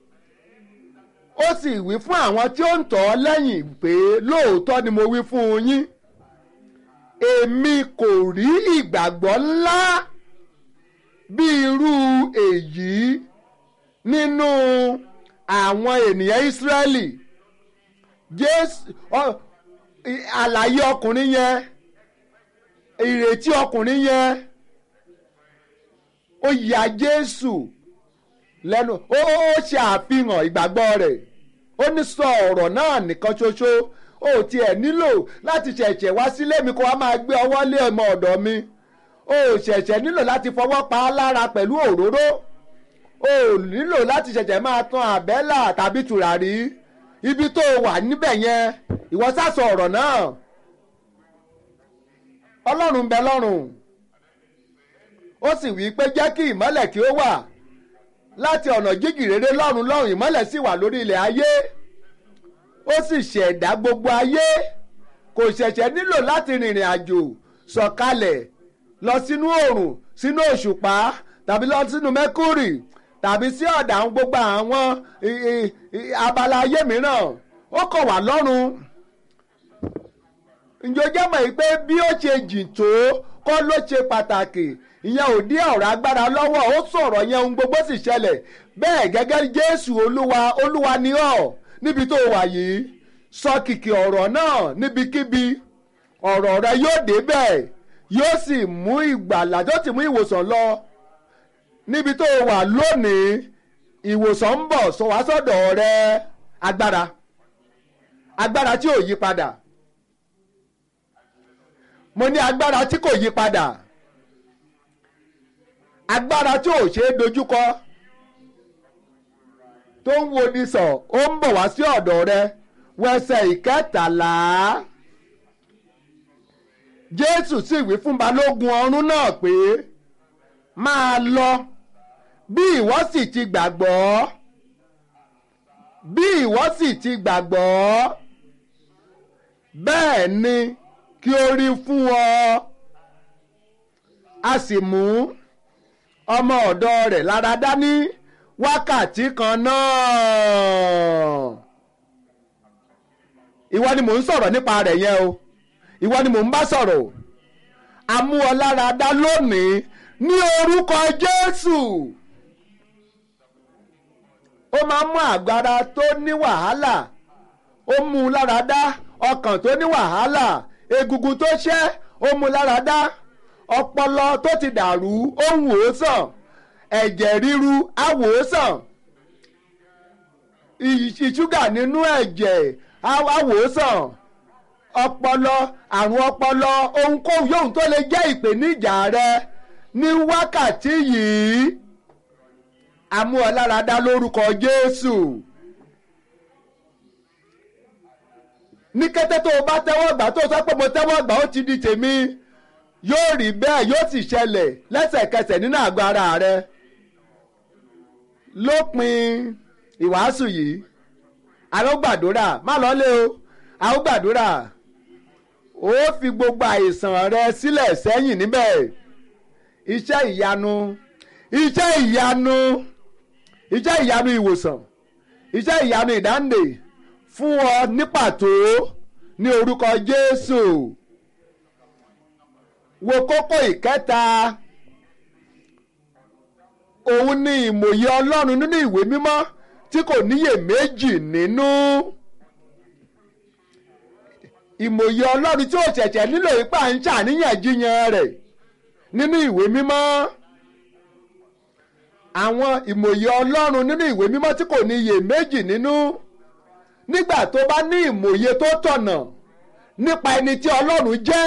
ó sì wí fún àwọn tí ó ń tọ̀ ọ́ lẹ́yìn pé lóòótọ́ ni mo wí fún yín èmi kò rí ìgbàgbọ́ ńlá bí irú èyí nínú àwọn ènìyàn Ísírẹ́lì Jésù àlàyé ọkùnrin yẹn ìrètí ọkùnrin yẹn ó ya Jésù lẹ́nu ó ṣe àfihàn ìgbàgbọ́ rẹ̀ ó ní sọ ọ̀rọ̀ náà nìkan ṣoṣo ó tiẹ̀ nílò láti ṣẹ̀ṣẹ̀ wá sílé mi kó wá máa gbé ọwọ́ lé ọmọ ọ̀dọ̀ mi o ò ṣẹ̀ṣẹ̀ nílò láti fọwọ́ pa á lára pẹ̀lú òróró o ò nílò láti ṣẹ̀ṣẹ̀ máa tan àbẹ́là tàbí tùràrí ibi tó wà níbẹ̀ yẹn ìwọ sásọ ọ̀rọ̀ náà ọlọ́run ń bẹ lọ́run ó sì wí pé jẹ́ kí ìmọ́lẹ̀ kí ó wà láti ọ̀nà jíjìn rere lọ́run lọ́run ìmọ́lẹ̀ sì wà lórí ilẹ̀ ayé ó sì ṣẹ̀dá gbogbo ayé kò ṣẹ̀ṣẹ̀ nílò láti rìnrìn àjò sọ̀kalẹ̀ lọ sínú oòrùn sínú òṣùpá tàbí lọ sínú mẹ́kúrì tàbí sí ọ̀dà àwọn gbogbo àwọn abala ayé mìíràn ó kàn wá lọ́run ǹjẹ́ o jẹ́ mọ̀ yìí pé bí ó ṣe jìn tó kọ́ ló ṣe pàtàkì ìyẹn ò dí ọ̀rọ̀ agbára lọ́wọ́ ó sọ̀rọ̀ yẹn ohun gbogbo sì ṣẹlẹ̀ bẹ́ẹ̀ gẹ́gẹ́ jésù olúwa olúwa ni ọ́ níbi tó wà yìí sọ kìkì ọ̀rọ̀ náà níbikíbi ọ̀rọ̀ rẹ yóò débẹ̀ yóò sì mú ìgbàlà yóò sì mú ìwòsàn lọ níbi tó wà lónìí ìwòsàn ń bọ̀ sọ wá sọ́dọ̀ rẹ agbára agbára tí ò yí padà mo ní agbára tí kò yí padà agbára tí ò ṣeé dojúkọ tó ń wo ni sọ ó ń bọ̀ wá sí ọ̀dọ̀ rẹ wẹsẹ̀ ìkẹtàlá jésù sì wí fún balógun ọ̀rún náà pé máa lọ bí ìwọ sì ti gbàgbọ́ bí ìwọ sì ti gbàgbọ́ bẹ́ẹ̀ ni kí ó rí fún ọ a sì mú ọmọ ọ̀dọ̀ rẹ̀ lára dání wákàtí kan náà ìwọ ni mò ń sọ̀rọ̀ nípa rẹ̀ yẹn o ìwọ ni mò ń bá sọ̀rọ̀ a mú ọ lára dá lónìí ní orúkọ Jésù ó máa ń mú àgbára tó ní wàhálà ó mú un lára dá ọkàn tó ní wàhálà egungun tó ṣẹ́ ó mú un lára dá ọpọlọ tó ti dàrú ó ń wò ó sàn ẹ̀jẹ̀ ríru á wò ó sàn ìṣúgà nínú ẹ̀jẹ̀ á wò ó sàn ọpọlọ àrùn ọpọlọ ohunkóhun yóò tó lè jẹ́ ìpèníjà rẹ ní wákàtí yìí amú ọ lára dá lórúkọ Jésù ní kété tó o bá tẹ́wọ́ gbà tó o sọ pé mo tẹ́wọ́ gbà ó ti di tèmi yóò rí bẹ́ẹ̀ yóò sì ṣẹlẹ̀ lẹ́sẹ̀kẹsẹ̀ nínú àgọ́ ara rẹ lópin ìwàásù yìí àwọn gbàdúrà má lọ lé o àwọn gbàdúrà ó fi gbogbo àìsàn rẹ sílẹ̀ sẹ́yìn níbẹ̀ iṣẹ́ ìyanu iṣẹ́ ìyanu iṣẹ́ ìyanu ìwòsàn iṣẹ́ ìyanu ìdáǹdè fún ọ ní pàtó ní orúkọ Jésù wo kókó ìkẹta òun ni ìmòye Ọlọ́run nínú ìwé mímọ́ tí kò níyè méjì nínú ìmòye Ọlọ́run tí ò ṣẹ̀ṣẹ̀ nílò ipá ń ṣàníyànjiyàn rẹ̀ nínú ìwé mímọ́ àwọn ìmòye Ọlọ́run nínú ìwé mímọ́ tí kò níyè méjì nínú nígbà tó bá ní ìmòye tó tọ̀nà nípa ẹni tí Ọlọ́run jẹ́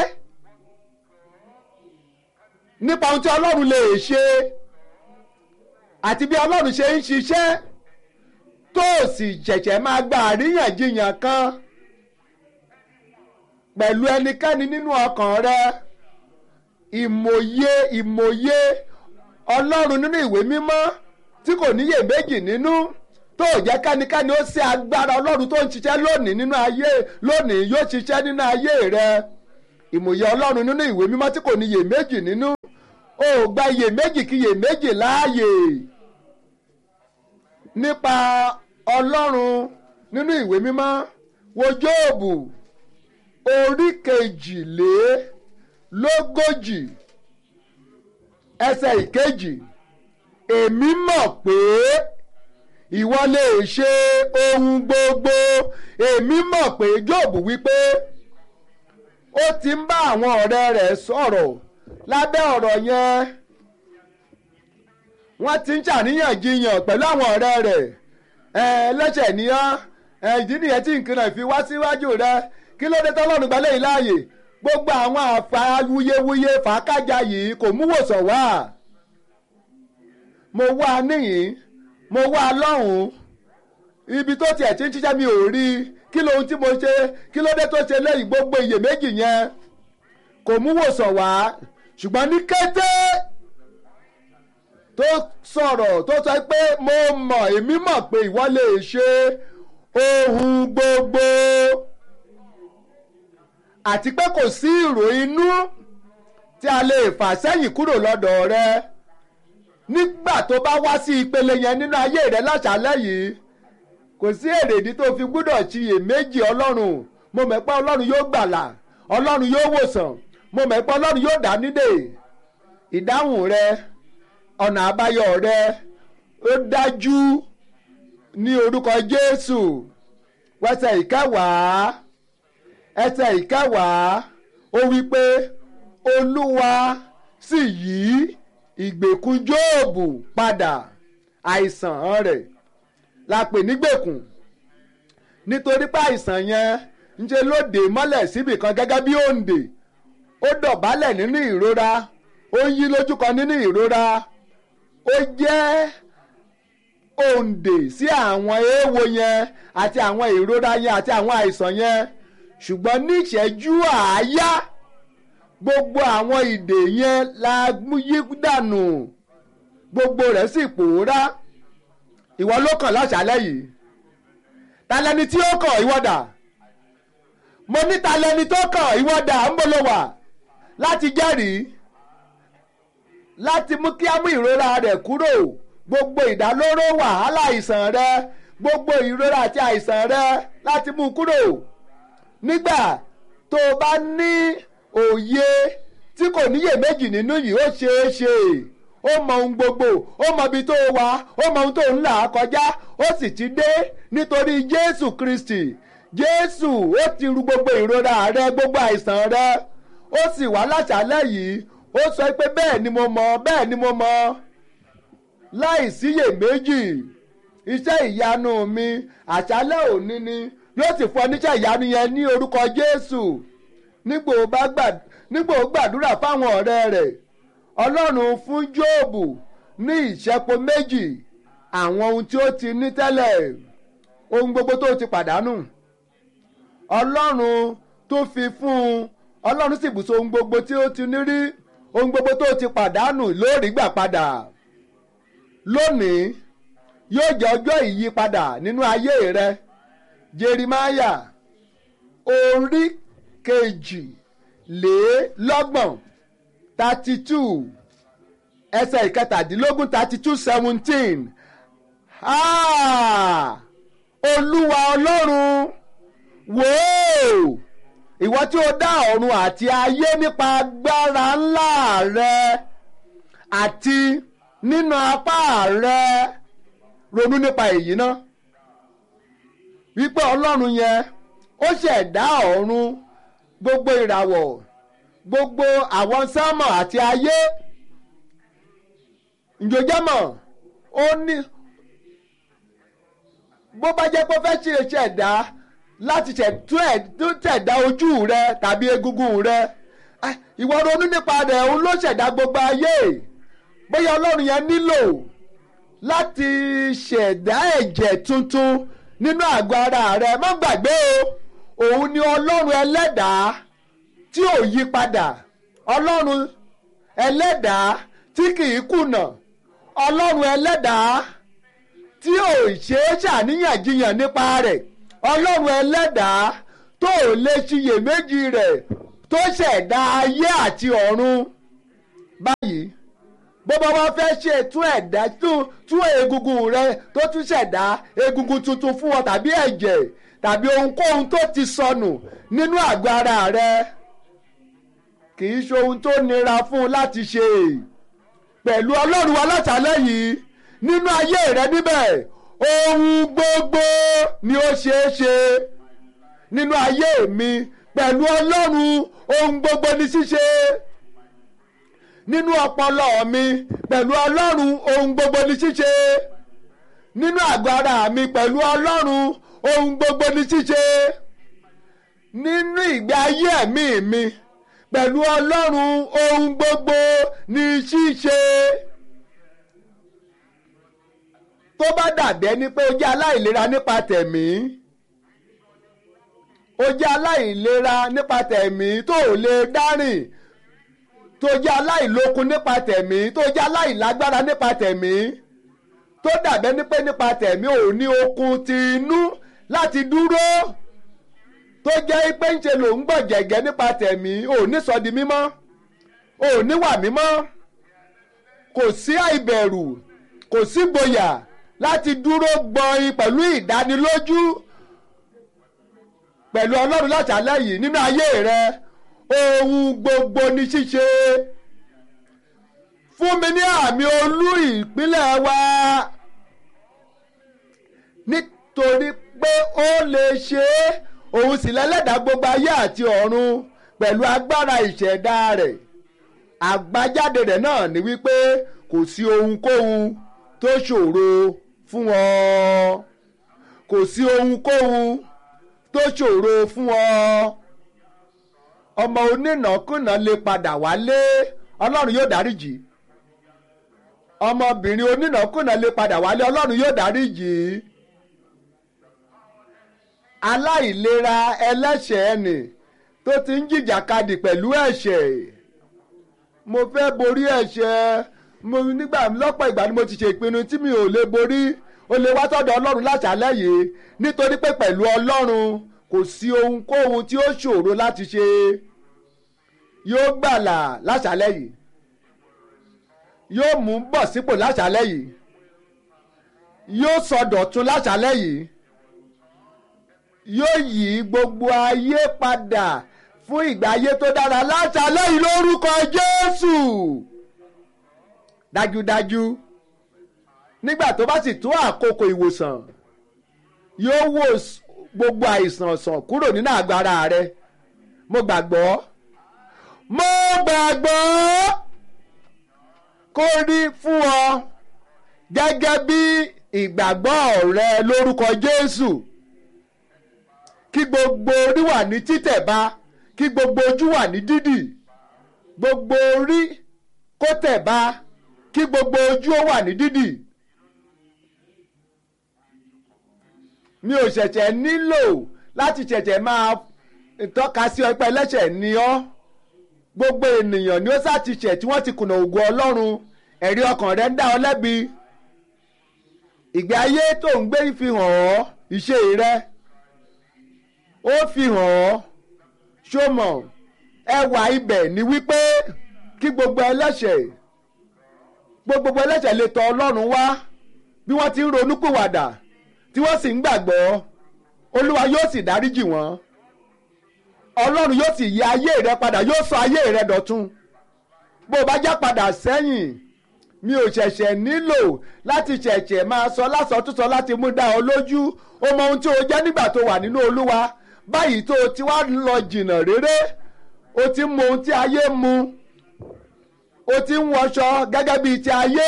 nípa ohun tí Ọlọ́run lè ṣe àti bí Ọlọ́run ṣe ń ṣiṣẹ́ tó sì ṣẹ̀ṣẹ̀ máa gba àríyànjiyàn kan pẹ̀lú ẹnikẹ́ni nínú ọkàn rẹ ìmòye ìmòye Ọlọ́run nínú ìwé mímọ́ tí kò níyè méjì nínú tó jẹ́ kánikẹ́ni ó ṣe agbára Ọlọ́run tó ń ṣiṣẹ́ lónìí nínú ayé lónìí yóò ṣiṣẹ́ nínú ayé rẹ ìmòye Ọlọ́run nínú ìwé mímọ́ tí kò níyè méjì nínú ó gba iyèméjì kí iyèméjì láàyè nípa Ọlọ́run nínú ìwé mímọ́ wo Jóòbù orí kejìlélógójì ẹsẹ̀ ìkejì èmi mọ̀ pé ìwọ lè ṣe ohun gbogbo èmi mọ̀ pé Jóòbù wípé ó ti ń bá àwọn ọ̀rẹ́ rẹ̀ sọ̀rọ̀ lábẹ́ ọ̀rọ̀ yẹn wọ́n ti ń ṣàníyànjiyàn pẹ̀lú àwọn ọ̀rẹ́ rẹ̀ ẹlẹ́ṣẹ̀ níyàn ìdí nìyẹn tí nǹkan náà fi wá síwájú rẹ kí ló dé tọ́lọ́run gbalẹ̀ yìí láàyè gbogbo àwọn àfa wuyewuye fàákàjà yìí kò mú wòsàn wá mo wá níyìn mo wá lọ́hùn-ún ibi tó tiẹ̀ ti ń ṣiṣẹ́ mi ò rí kí lóhun tí mo ṣe kí ló dé tó ṣe lẹ́yìn gbogbo iyèméjì yẹn kò mú wòsàn wá ṣùgbọ́n ní kété tó sọ̀rọ̀ tó sọ pé mo mọ̀ èmi mọ̀ pé ìwọ lè ṣe ohun gbogbo àti pé kò sí ìrò inú tí a lè fà sẹ́yìn kúrò lọ́dọ̀ rẹ nígbà tó bá wá sí ìpele yẹn nínú ayé rẹ láṣálẹ́ yìí kò sí èrèdí tó fi gbúdọ̀ ṣiyè méjì ọlọ́run mo mọ̀ pé ọlọ́run yóò gbàlà ọlọ́run yóò wòsàn mo mọ̀ pé ọlọ́run yóò dá nídè ìdáhùn rẹ ọ̀nà àbáyọ rẹ ó dájú ní orúkọ jésù wẹsẹ̀ ìkẹwàá ẹsẹ̀ ìkẹwàá ó wí pé olúwa sì yí ìgbèkùn jóòbù padà àìsàn rẹ̀ la pè nígbèkùn nítorí pé àìsàn yẹn ń ṣe ló dè mọ́lẹ̀ síbì kan gẹ́gẹ́ bí òǹdè ó dọ̀bálẹ̀ nínú ìrora ó yí lójú kan nínú ìrora ó jẹ́ òǹdè sí àwọn èèwọ̀ yẹn àti àwọn ìrora yẹn àti àwọn àìsàn yẹn ṣùgbọ́n ní ìṣẹ́jú àáyá gbogbo àwọn ìdè yẹn la yí dànù gbogbo rẹ̀ sì pòórá ìwọ ló kàn láṣálẹ́ yìí talẹni tí ó kàn ìwọ dà mo ní talẹni tó kàn ìwọ dà ń bolo wà láti jẹ́rìí láti mú kí á mú ìrora rẹ̀ kúrò gbogbo ìdálóró wàhálà àìsàn rẹ gbogbo ìrora àti àìsàn rẹ láti mú kúrò nígbà tó o bá ní òye tí kò níyèméjì nínú yìí ó ṣeé ṣe ó mọ ohun gbogbo ó mọ ibi tó wà ó mọ ohun tó ń là kọjá ó sì ti dé nítorí jésù kristi jésù ó ti ru gbogbo ìrora rẹ gbogbo àìsàn rẹ ó sì wá láṣálẹ́ yìí ó sọ pé bẹ́ẹ̀ ni mo mọ̀ bẹ́ẹ̀ ni mo mọ̀ láì síyèméjì iṣẹ́ ìyanu mi àṣálẹ́ òní ni yóò sì fún ọ níṣẹ́ ìyanu yẹn ní orúkọ jésù nígbò ó gbàdúrà fáwọn ọ̀rẹ́ rẹ̀ ọlọ́run fún jóòbù ní ìṣẹ́po méjì àwọn ohun tí ó ti ní tẹ́lẹ̀ ohun gbogbo tó ti pàdánù ọlọ́run tó fi fún un ọlọ́run sì bùsọ ohun gbogbo tí ó ti ní rí ohun gbogbo tó ti pàdánù lórí gbà padà lónìí yóò jẹ́ ọjọ́ ìyípadà nínú ayé rẹ jerimaya orí kejì lé lọ́gbọ̀n thirty two ẹsẹ̀ ìkẹtàdínlógún thirty two seventeen olúwa ọlọ́run wò ó ìwọ tí ó dá ọ̀run àti ayé nípa agbára ńlá rẹ àti nínú apá rẹ ronú nípa èyí náà wípé ọlọ́run yẹn ó ṣẹ̀dá ọ̀run gbogbo ìràwọ̀ gbogbo àwọn sámọ̀ àti ayé ǹjọ́jọ́mọ̀ ó ní bó bá jẹ́ pé ó fẹ́ ṣe ṣẹ̀dá láti ṣẹ̀dá ojú rẹ tàbí egungun rẹ ìwọ ronú nípa rẹ̀ òun ló ṣẹ̀dá gbogbo ayé bóyá ọlọ́run yẹn nílò láti ṣẹ̀dá ẹ̀jẹ̀ tuntun nínú àgọ́ ara rẹ má gbàgbé o òun ni ọlọ́run ẹlẹ́dàá tí ò yí padà ọlọ́run ẹlẹ́dàá tí kìí kùnà ọlọ́run ẹlẹ́dàá tí ò ṣe é ṣàníyànjiyàn nípa rẹ̀ ọlọ́run ẹlẹ́dàá tó ò lè ṣiyèméjì rẹ̀ tó ṣẹ̀dá ayé àti ọ̀run báyìí bó bá wá fẹ́ ṣe tún ẹ̀dá tún egungun rẹ tó tún ṣẹ̀dá egungun tuntun fún ọ tàbí ẹ̀jẹ̀ tàbí ohunkóhun tó ti sọnù nínú àgọ́ ara rẹ kì í ṣe ohun tó nira fún un láti ṣe pẹ̀lú ọlọ́run wa látàlẹ́ yìí nínú ayé rẹ níbẹ̀ ohun gbogbo ni ó ṣeé ṣe nínú ayé mi pẹ̀lú ọlọ́run ohun gbogbo ni ṣíṣe nínú ọpọlọ mi pẹ̀lú ọlọ́run ohun gbogbo ni ṣíṣe nínú àgọ́ ara mi pẹ̀lú ọlọ́run ohun gbogbo ni ṣíṣe nínú ìgbé ayé ẹ̀mí mi pẹ̀lú ọlọ́run ohun gbogbo ní ṣíṣe tó bá dàbí ẹni pé o jẹ́ aláìlera nípa tẹ̀mí o jẹ́ aláìlera nípa tẹ̀mí tó ò lè dárìn tó jẹ́ aláìlókun nípa tẹ̀mí tó jẹ́ aláìlágbára nípa tẹ̀mí tó dàbí ẹni pé nípa tẹ̀mí ò ní okun ti inú láti dúró tó jẹ́ pé ń ṣe ló ń gbọ̀ jẹ̀gẹ́ nípa tẹ̀mí ò ní sọ di mímọ́ ò ní wà mímọ́ kò sí àìbẹ̀rù kò sí gboyà láti dúró gbọ̀nyìn pẹ̀lú ìdánilójú pẹ̀lú ọlọ́run láṣálẹ́ yìí nínú ayé rẹ ohun gbogbo ní ṣíṣe fún mi ní àmì olú ìpínlẹ̀ wa nítorí pé ó lè ṣe é òun sì lẹ́lẹ́dàá gbogbo ayé àti ọ̀run pẹ̀lú agbára ìṣẹ̀dá rẹ̀ àgbájáde rẹ̀ náà ni wípé kò sí ohunkóhun tó ṣòro fún ọ kò sí ohunkóhun tó ṣòro fún ọ ọmọ onínàkúnà lè padà wálé ọlọ́run yóò dáríjì ọmọbìnrin onínàkúnà lè padà wálé ọlọ́run yóò dáríjì aláìlera ẹlẹ́ṣẹ̀ ẹnì tó ti ń jìjàkadì pẹ̀lú ẹ̀ṣẹ̀ mo fẹ́ borí ẹ̀ṣẹ̀ mo nígbà lọ́pọ̀ ìgbà ni mo ti ṣe ìpinnu tí mi ò lè borí o lè wá sọ́dọ̀ ọlọ́run láṣálẹ́ yìí nítorí pé pẹ̀lú ọlọ́run kò sí ohunkóhun tí ó ṣòro láti ṣe yóò gbàlà láṣálẹ́ yìí yóò mú bọ̀ sípò láṣálẹ́ yìí yóò sọdọ̀tun láṣálẹ́ yìí yóò yí gbogbo ayé padà fún ìgbà ayé tó dára láṣálẹ́ yìí lórúkọ Jésù dájúdájú nígbà tó bá sì tó àkókò ìwòsàn yóò wò gbogbo àìsàn sàn kúrò nínú agbára rẹ mo gbàgbọ́ mo gbàgbọ́ kó rí fún ọ gẹ́gẹ́ bí ìgbàgbọ́ rẹ lórúkọ Jésù kí gbogbo orí wà ní títẹ̀ bá kí gbogbo ojú wà ní dídì gbogbo orí kó tẹ̀ bá kí gbogbo ojú ó wà ní dídì. mi ò ṣẹ̀ṣẹ̀ nílò láti ṣẹ̀ṣẹ̀ máa tọ́ka sí ọpẹ́ ẹlẹ́ṣẹ̀ ni ọ́ gbogbo ènìyàn ni ó sá ti ṣẹ̀ tí wọ́n ti kùnà ògo Ọlọ́run ẹ̀rí ọkàn rẹ̀ ń dá ọ lẹ́bi ìgbé ayé tó ń gbé fi hàn ọ́ ìṣe rẹ ó fi hàn ọ́ ṣó ẹwà ibẹ̀ ni wípé kí gbogbo ẹlẹ́ṣẹ̀ gbogbo ẹlẹ́ṣẹ̀ lè tọ̀ Ọlọ́run wá bí wọ́n ti ń ronúpìwàdà tí wọ́n sì ń gbàgbọ́ olúwa yóò sì dáríjì wọ́n ọlọ́run yóò sì yí ayé rẹ padà yóò sọ ayé rẹ dọ̀tun bó o bá já padà sẹ́yìn mi ò ṣẹ̀ṣẹ̀ nílò láti ṣẹ̀ṣẹ̀ máa sọ lásọtúnsọ láti mú dá ọ lójú o mọ ohun tí o jẹ́ nígbà tó wà nínú olúwa báyìí tó o ti wá lọ jìnnà réré o ti mọ ohun tí ayé mu o ti ń wọṣọ gẹ́gẹ́ bíi ti ayé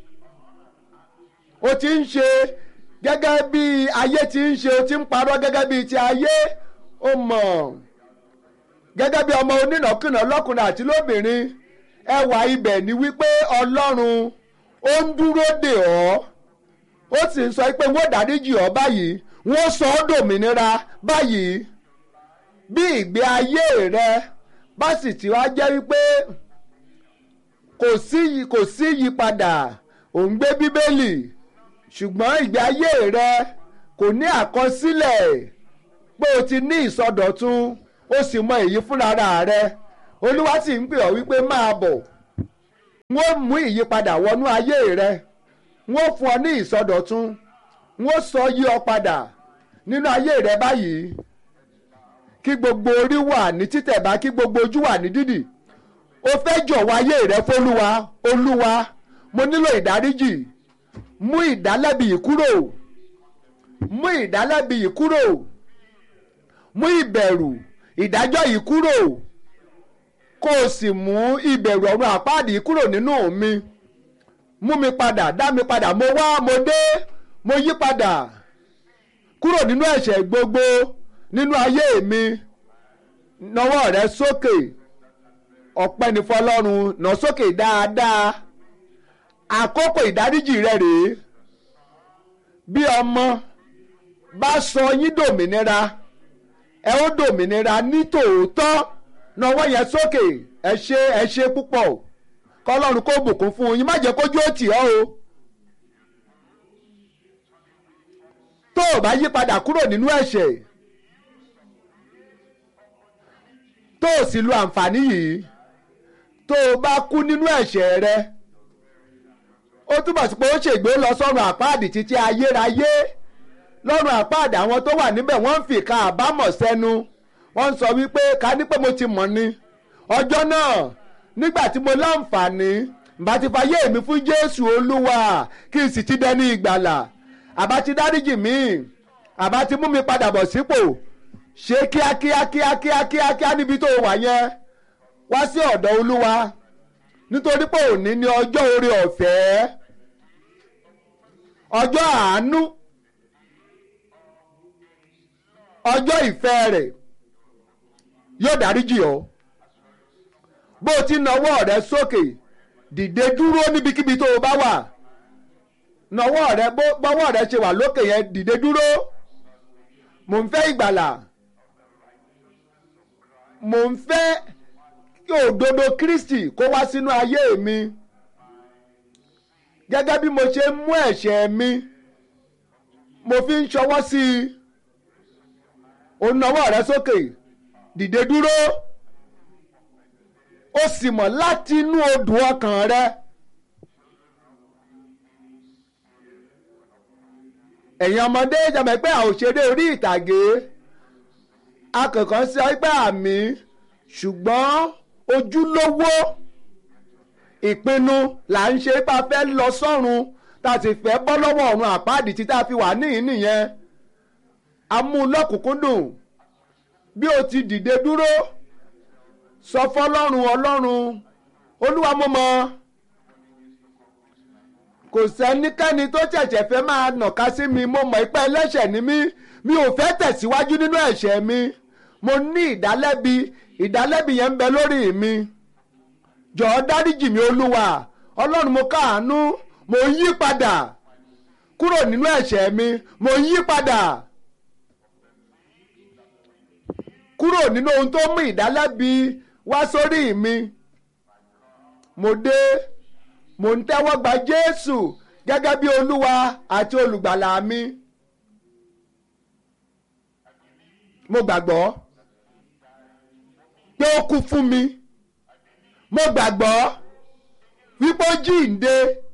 o ti ń ṣe gẹ́gẹ́ bí ayé ti ń ṣe o ti ń parọ́ gẹ́gẹ́ bí ti ayé ó mọ̀ gẹ́gẹ́ bí ọmọ onínàkúnà lọ́kùnrin àti lóbìnrin ẹwà ibẹ̀ ni wípé ọlọ́run ó ń dúró dè ọ́ ó sì ń sọ pé wọ́n dáríjì ọ́ báyìí wọ́n sọ ọ́ dòmìnira báyìí bí ìgbé ayé rẹ bá sì ti wá jẹ́ wípé kò sí kò sí yípadà ò ń gbé bíbélì ṣùgbọ́n ìgbé ayé rẹ kò ní àkọsílẹ̀ pé o ti ní ìsọdọ̀tun o sì mọ èyí fúnra rẹ olúwa sì ń pè ọ́ wípé máa bọ̀ wọ́n mú ìyípadà wọnú ayé rẹ wọ́n fún ọ ní ìsọdọ̀tun wọ́n sọ yí ọ padà nínú ayé rẹ báyìí kí gbogbo orí wà ní títẹ̀ bá kí gbogbo ojú wà ní dídì o fẹ́ jọ̀wọ́ ayé rẹ fọlúwa olúwa mo nílò ìdáríjì mú ìdálẹ́bi yìí kúrò mú ìdálẹ́bi yìí kúrò mú ìbẹ̀rù ìdájọ́ yìí kúrò kó o sì mú ìbẹ̀rù ọ̀run àpáàdì yìí kúrò nínú mi mú mi padà dá mi padà mo wá mo dé mo yí padà kúrò nínú ẹ̀ṣẹ̀ gbogbo nínú ayé mi nawọ́ rẹ sókè ọpẹ́ ní fọlọ́run nà sókè dáadáa àkókò ìdáríjì rẹ rèé bí ọmọ bá sọ yín dòmìnira ẹ ó dòmìnira ní tòótọ́ náwó yẹn sókè ẹ ṣe ẹ ṣe púpọ̀ kọlọ́run kó bùkún fún yín má jẹ́ kójú ó tì ọ́ o. tó o bá yí padà kúrò nínú ẹ̀ṣẹ̀ tó o sì lo àǹfààní yìí tó o bá kú nínú ẹ̀ṣẹ̀ rẹ ó túbọ̀ sí pé ó ṣègbè lọ sọ́run àpáàdì títí ayérayé lọ́run àpáàdì àwọn tó wà níbẹ̀ wọ́n ń fi ìka àbámọ̀ sẹ́nu wọ́n ń sọ wípé ká ní pé mo ti mọ̀ ni ọjọ́ náà nígbà tí mo láǹfààní bá ti fayé mi fún Jésù Olúwa kí n sì ti dẹni ìgbàlà àbá ti dáríjì mí àbá ti mú mi padà bọ̀ sípò ṣe kíákíá kíákíá kíákíá níbi tó wà yẹn wá sí ọ̀dọ̀ Olúwa nítorí pé òní ni ọjọ́ oore ọ̀fẹ́ ọjọ́ àánú ọjọ́ ìfẹ́ rẹ̀ yóò dáríjì ọ́ bó o ti nawọ́ rẹ sókè dìde dúró níbikíbi tó o bá wà nawọ́ rẹ bọ́wọ́ rẹ ṣe wà lókè yẹn dìde dúró mò ń fẹ́ ìgbàlà mò ń fẹ́ kí òdodo Kristi kó wá sínú ayé mi gẹ́gẹ́ bí mo ṣe mú ẹ̀ṣẹ̀ mi mo fi ń ṣọwọ́ sí i ó nawọ́ rẹ sókè dìde dúró ó sì mọ̀ láti inú odò ọkàn rẹ. ẹ̀yin ọmọdé jàmọ̀ pé àwọn òṣèré orí ìtàgé akẹ́kọ̀ọ́ sí ọgbẹ́ àmì ṣùgbọ́n ojúlówó ìpinnu là ń ṣe bá fẹ́ lọ sọ́run tá a sì fẹ́ bọ́ lọ́wọ́ ọ̀run àpáàdì tí tá a fi wà níhìn nìyẹn amúlọ́kùnkúndùn bí o ti dìde dúró sọ fọlọ́run ọlọ́run olúwa mo mọ̀ kò sẹ́nikẹ́ni tó ṣẹ̀ṣẹ̀ fẹ́ máa nàka sí mi mo mọ̀ ipẹ́ ẹlẹ́ṣẹ̀ ni mí mi ò fẹ́ tẹ̀síwájú nínú ẹ̀ṣẹ̀ mi mo ní ìdálẹ́bi ìdálẹ́bi yẹn ń bẹ lórí mi jọ̀ọ́ dáríjì mi olúwa ọlọ́run mo káàánú mo yí padà kúrò nínú ẹ̀ṣẹ̀ mi mo yí padà kúrò nínú ohun tó mú ìdálẹ́bi wá sórí mi mo dé mo ń tẹ́wọ́ gba Jésù gẹ́gẹ́ bí olúwa àti olùgbàlà mi mo gbàgbọ́ pé ó kú fún mi mo gbàgbọ́ wípé ó jíǹde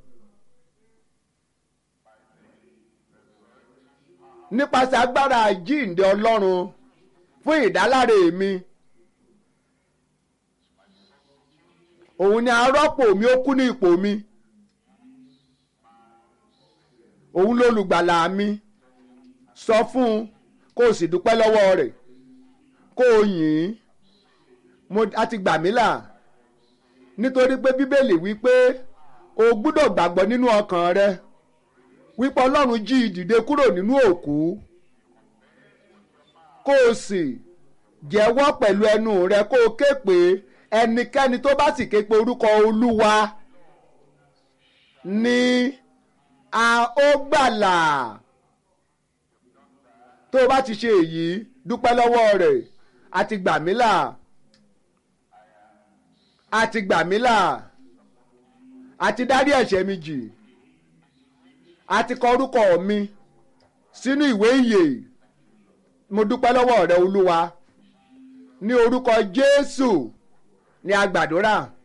nípasẹ̀ agbára jíǹde Ọlọ́run fún ìdáláre mi òun ni arọ́pò mi ó kú ní ipò mi òun lolùgbàlà mi sọ fún un kó o sì dúpẹ́ lọ́wọ́ rẹ̀ kó o yìn ín mo a ti gbà mí là nítorí pé bíbélì wípé o gbúdọ̀ gbàgbọ́ nínú ọkàn rẹ wípé ọlọ́run jí i dìde kúrò nínú òkú kó o sì jẹ́wọ́ pẹ̀lú ẹnu rẹ kó o ké pé ẹnikẹ́ni tó bá sì ké pe orúkọ olúwa ni a ó gbàlà tó o bá ti ṣe èyí dúpẹ́ lọ́wọ́ rẹ̀ àti gbà mí là àti gbà mí là àti dárí ẹ̀ṣẹ̀ mi jì àti kọ orúkọ mi sínú ìwé ìyè mo dúpẹ́ lọ́wọ́ rẹ olúwa ní orúkọ jésù ní a gbàdúrà